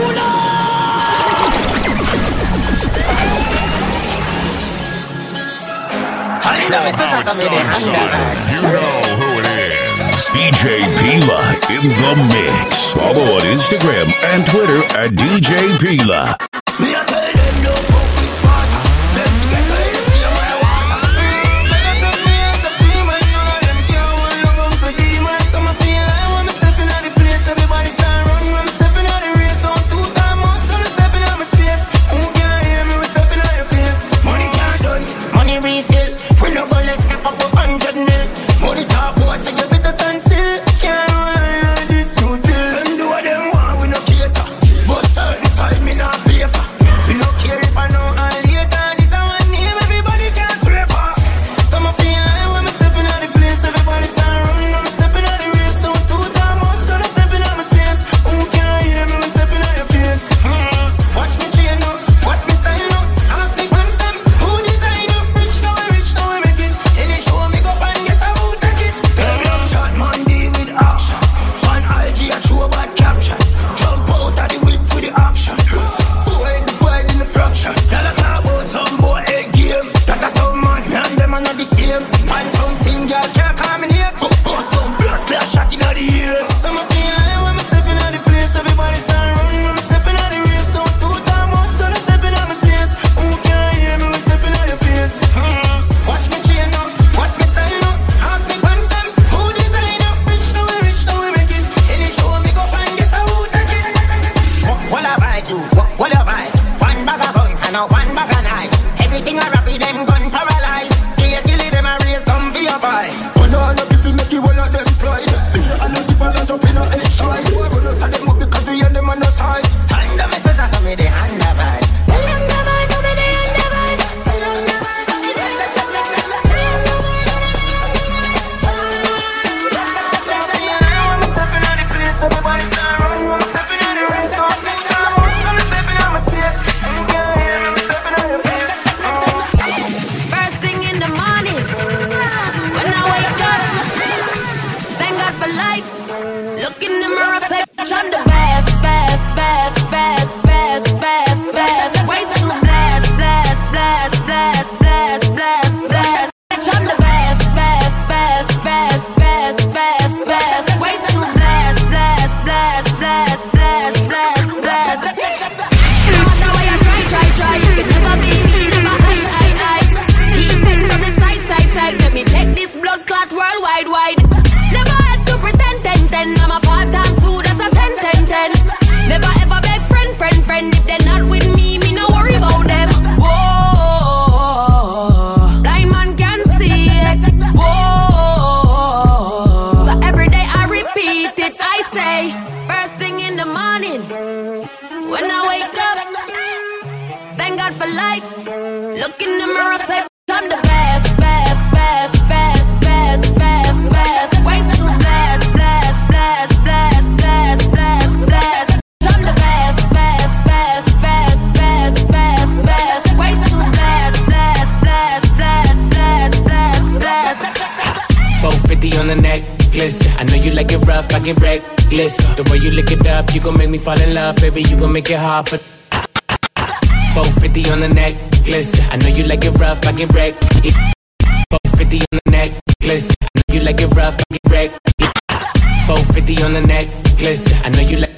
You know who it is. DJ Pila in the mix. Follow on Instagram and Twitter at DJ Pila. Me a tell them no fuck with Sparta. Them forget how you see my water. Mm, Jada said me as a free man, none of them can hold long on to demon. Some a feel like when me stepping out the place, everybody start run. When me stepping out the race, don't two time out, so me stepping out my space. Who can hear me? We stepping out your face. Money can't done, money refill. We no go let's stack up a hundred mil. Money talk, boy, so you better stand still. Can't run like this, you deal. Them do what them want, we no cater. But certain side me not play for. We no care if I know all later. This a one name everybody can swear for. Some a feel like when me stepping out the place, everybody start running. I'm stepping out the race, so two time out, so I'm stepping out my space. Who can hear me? We stepping out your face. Hmm. Watch me chain up, watch me sign up. I'm a big man, Sam. Who design up? Rich now, we rich now, we make it. Any show me go and guess how take it. Tell them chat man deal with action. One IG a true bad caption. Jump out of the whip with the action. Boy, the fight in the fraction. Y'all a talk about some boy a game. That a some man, me and them are not the same. Find something y'all can't call me name. But but some blood clot shot in the ear. Some a feel like when me stepping out the place, everybody start running. When me stepping out the race, don't two time out, so I'm stepping out my space. Who can hear me? We stepping out your face. Hmm. Watch me chain up, watch me sign up. Ask me pants them, who design up? Rich now we rich now we make it. Any show me go find guess how take it. What a vibe you, what, what a vibe. One bag of gun and a one bag of knife. Everything I rap with them gun paralyzed. Here till them a race come for your boy. Oh no, no, if you make you one of them slide. I know people are jump in a head side. Boy, run out of them up because we and them on the size. Hand them a special, so me the hand the vibe. Everybody Look in the mirror, say, I'm the best, best, best, best, best, best, best. Way too blast, blast, blast, blast, blast, blast, blast. I'm the best, best, best, best, best, best, best. Way too blast, blast, blast, blast, blast, blast, blast. No matter what you try, try, try, you can never be me, never I, I, I. Keep it from the side, side, side. Let me take this blood clot worldwide, wide. Never had to pretend, ten, ten. I'm a five times two, that's a ten, ten, ten. Never ever beg friend, friend, friend. If they're not with me, me no worry about them. Whoa, blind man can see it. Whoa, so every day I repeat it. I say, first thing in the morning, when I wake up, thank God for life. Look in the mirror, say, I'm the best, best, best, best, best, best, best. Way too blast, blast, blast, blast, blast, blast, blast. I'm the best, best, best, best, best, best, best. Way too blast, blast, blast, blast, blast, blast, blast. 450 on the necklace. I know you like it rough, I get reckless. The way you lick it up, you gon' make me fall in love, baby. You gon' make it hard for. 450 on the necklace. I know you like it rough, I get reckless. 450 on the necklace. I know you like it rough, I get reckless. 450 on the necklace. I know you like.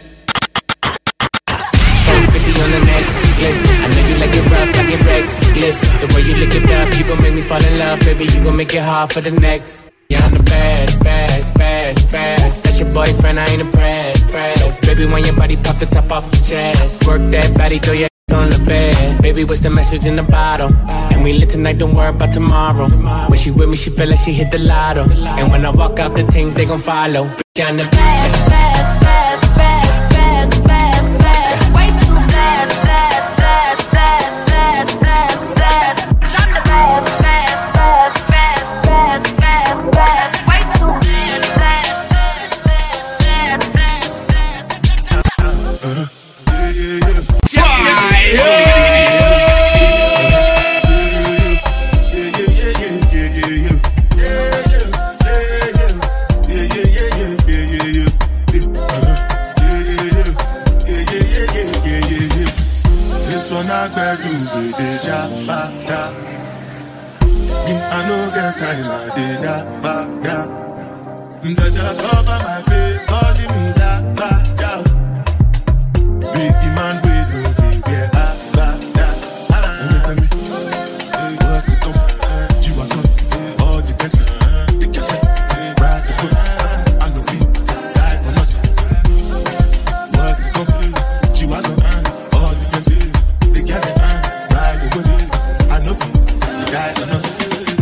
450 on the necklace. I know you like it rough, I get reckless. The way you lick it up, you gon' make me fall in love, baby. You gon' make it hard for the next. Yeah, I'm the best, best, best, best. That's your boyfriend, I ain't impressed, pressed. Baby, when your body pop the top off the chest, work that body, throw your ass on the bed. Baby, what's the message in the bottle? And we lit tonight, don't worry about tomorrow. When she with me, she feel like she hit the lotto. And when I walk out, the things they gon' follow. Bitch, I'm the best, best, best, best, best, best, best. Way too blast, blast, blast, blast, blast, blast, blast. I'm the best, best, best, best, best, best, best. Way too blast, blast, blast, blast, blast, blast, blast. This one I better do with the jabata. Me, I no get time, I did that, ba, da. The just cover my face, calling me that, ba, da. Biggie man, we do the yeah, ah, ba, da. Ah, tell me, tell me, hey, what's it come? You are come, all the country, the cat, ride the foot, I no feet, die for nothing. What's it come? You are come, all the country, the cat, ride the foot, I no feet, die for nothing.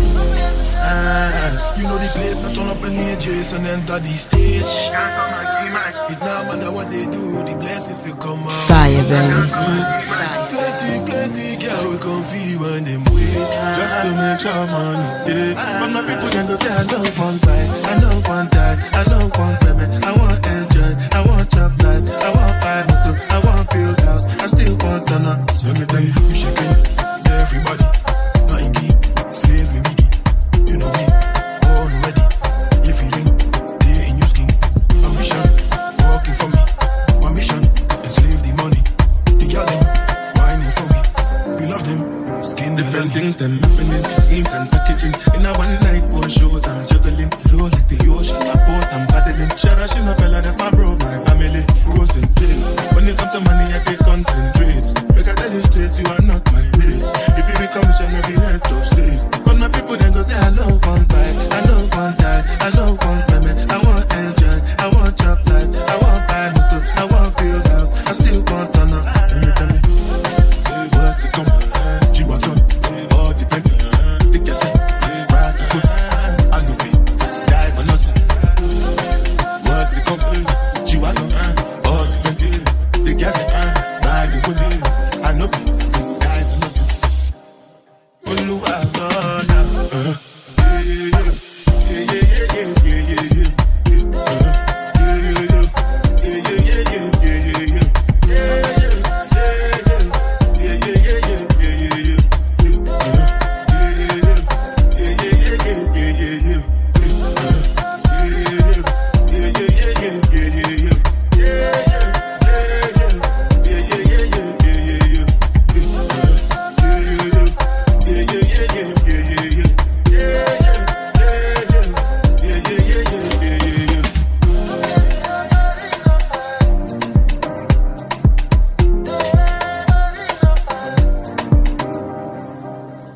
Ah, You know the place, I turn up in the Jason enter the stage. It no matter what they do, the blessings will come out. Fire, baby. Plenty, plenty, girl, we come feel when them waste. Just to make sure money, yeah. But my people can go say I don't want fight, I don't want die, I don't want payment, I want enjoy, I want chop life, I want buy motor, I want build house, I still want to know. So let me tell you, we shaking everybody. Nothing geek, slave me wiki. You know we born ready. You feeling? They in your skin. Ambition, working for me. My mission, enslave the money. The girl them, whining for me. We love them, skin Different things them happening, schemes and packaging. In a one night, four shows, I'm juggling. Flow like the ocean, I boat, I'm paddling. Shara Shinapella, that's my bro, my family. Frozen place. When it comes to money, I can concentrate. Make I tell you straight, you are not my mate. If you become missionary, be head of state. But my people then go say, I love one fight, I love one die, I love one payment, I want enjoy, I want chop life, I want buy motor, I want build house, I still want to know. Tell me, tell me, what's it come? You are come, all depend. The girl, ride the foot, I know fit, die for nothing. What's it come? You are come, all depend. The girl, ride the foot, I know fit, die for nothing. Olúwa gbọ́dọ̀. Uh, yeah, yeah, yeah, yeah, yeah, yeah, yeah, yeah, yeah. Uh, yeah, yeah, yeah, yeah, yeah, yeah, yeah, yeah, yeah, yeah. Yeah, yeah, yeah, yeah, yeah, yeah, yeah, yeah,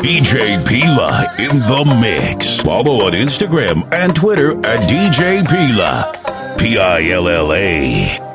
DJ Pila in the mix. Follow on Instagram and Twitter at DJ Pila. P I L L A.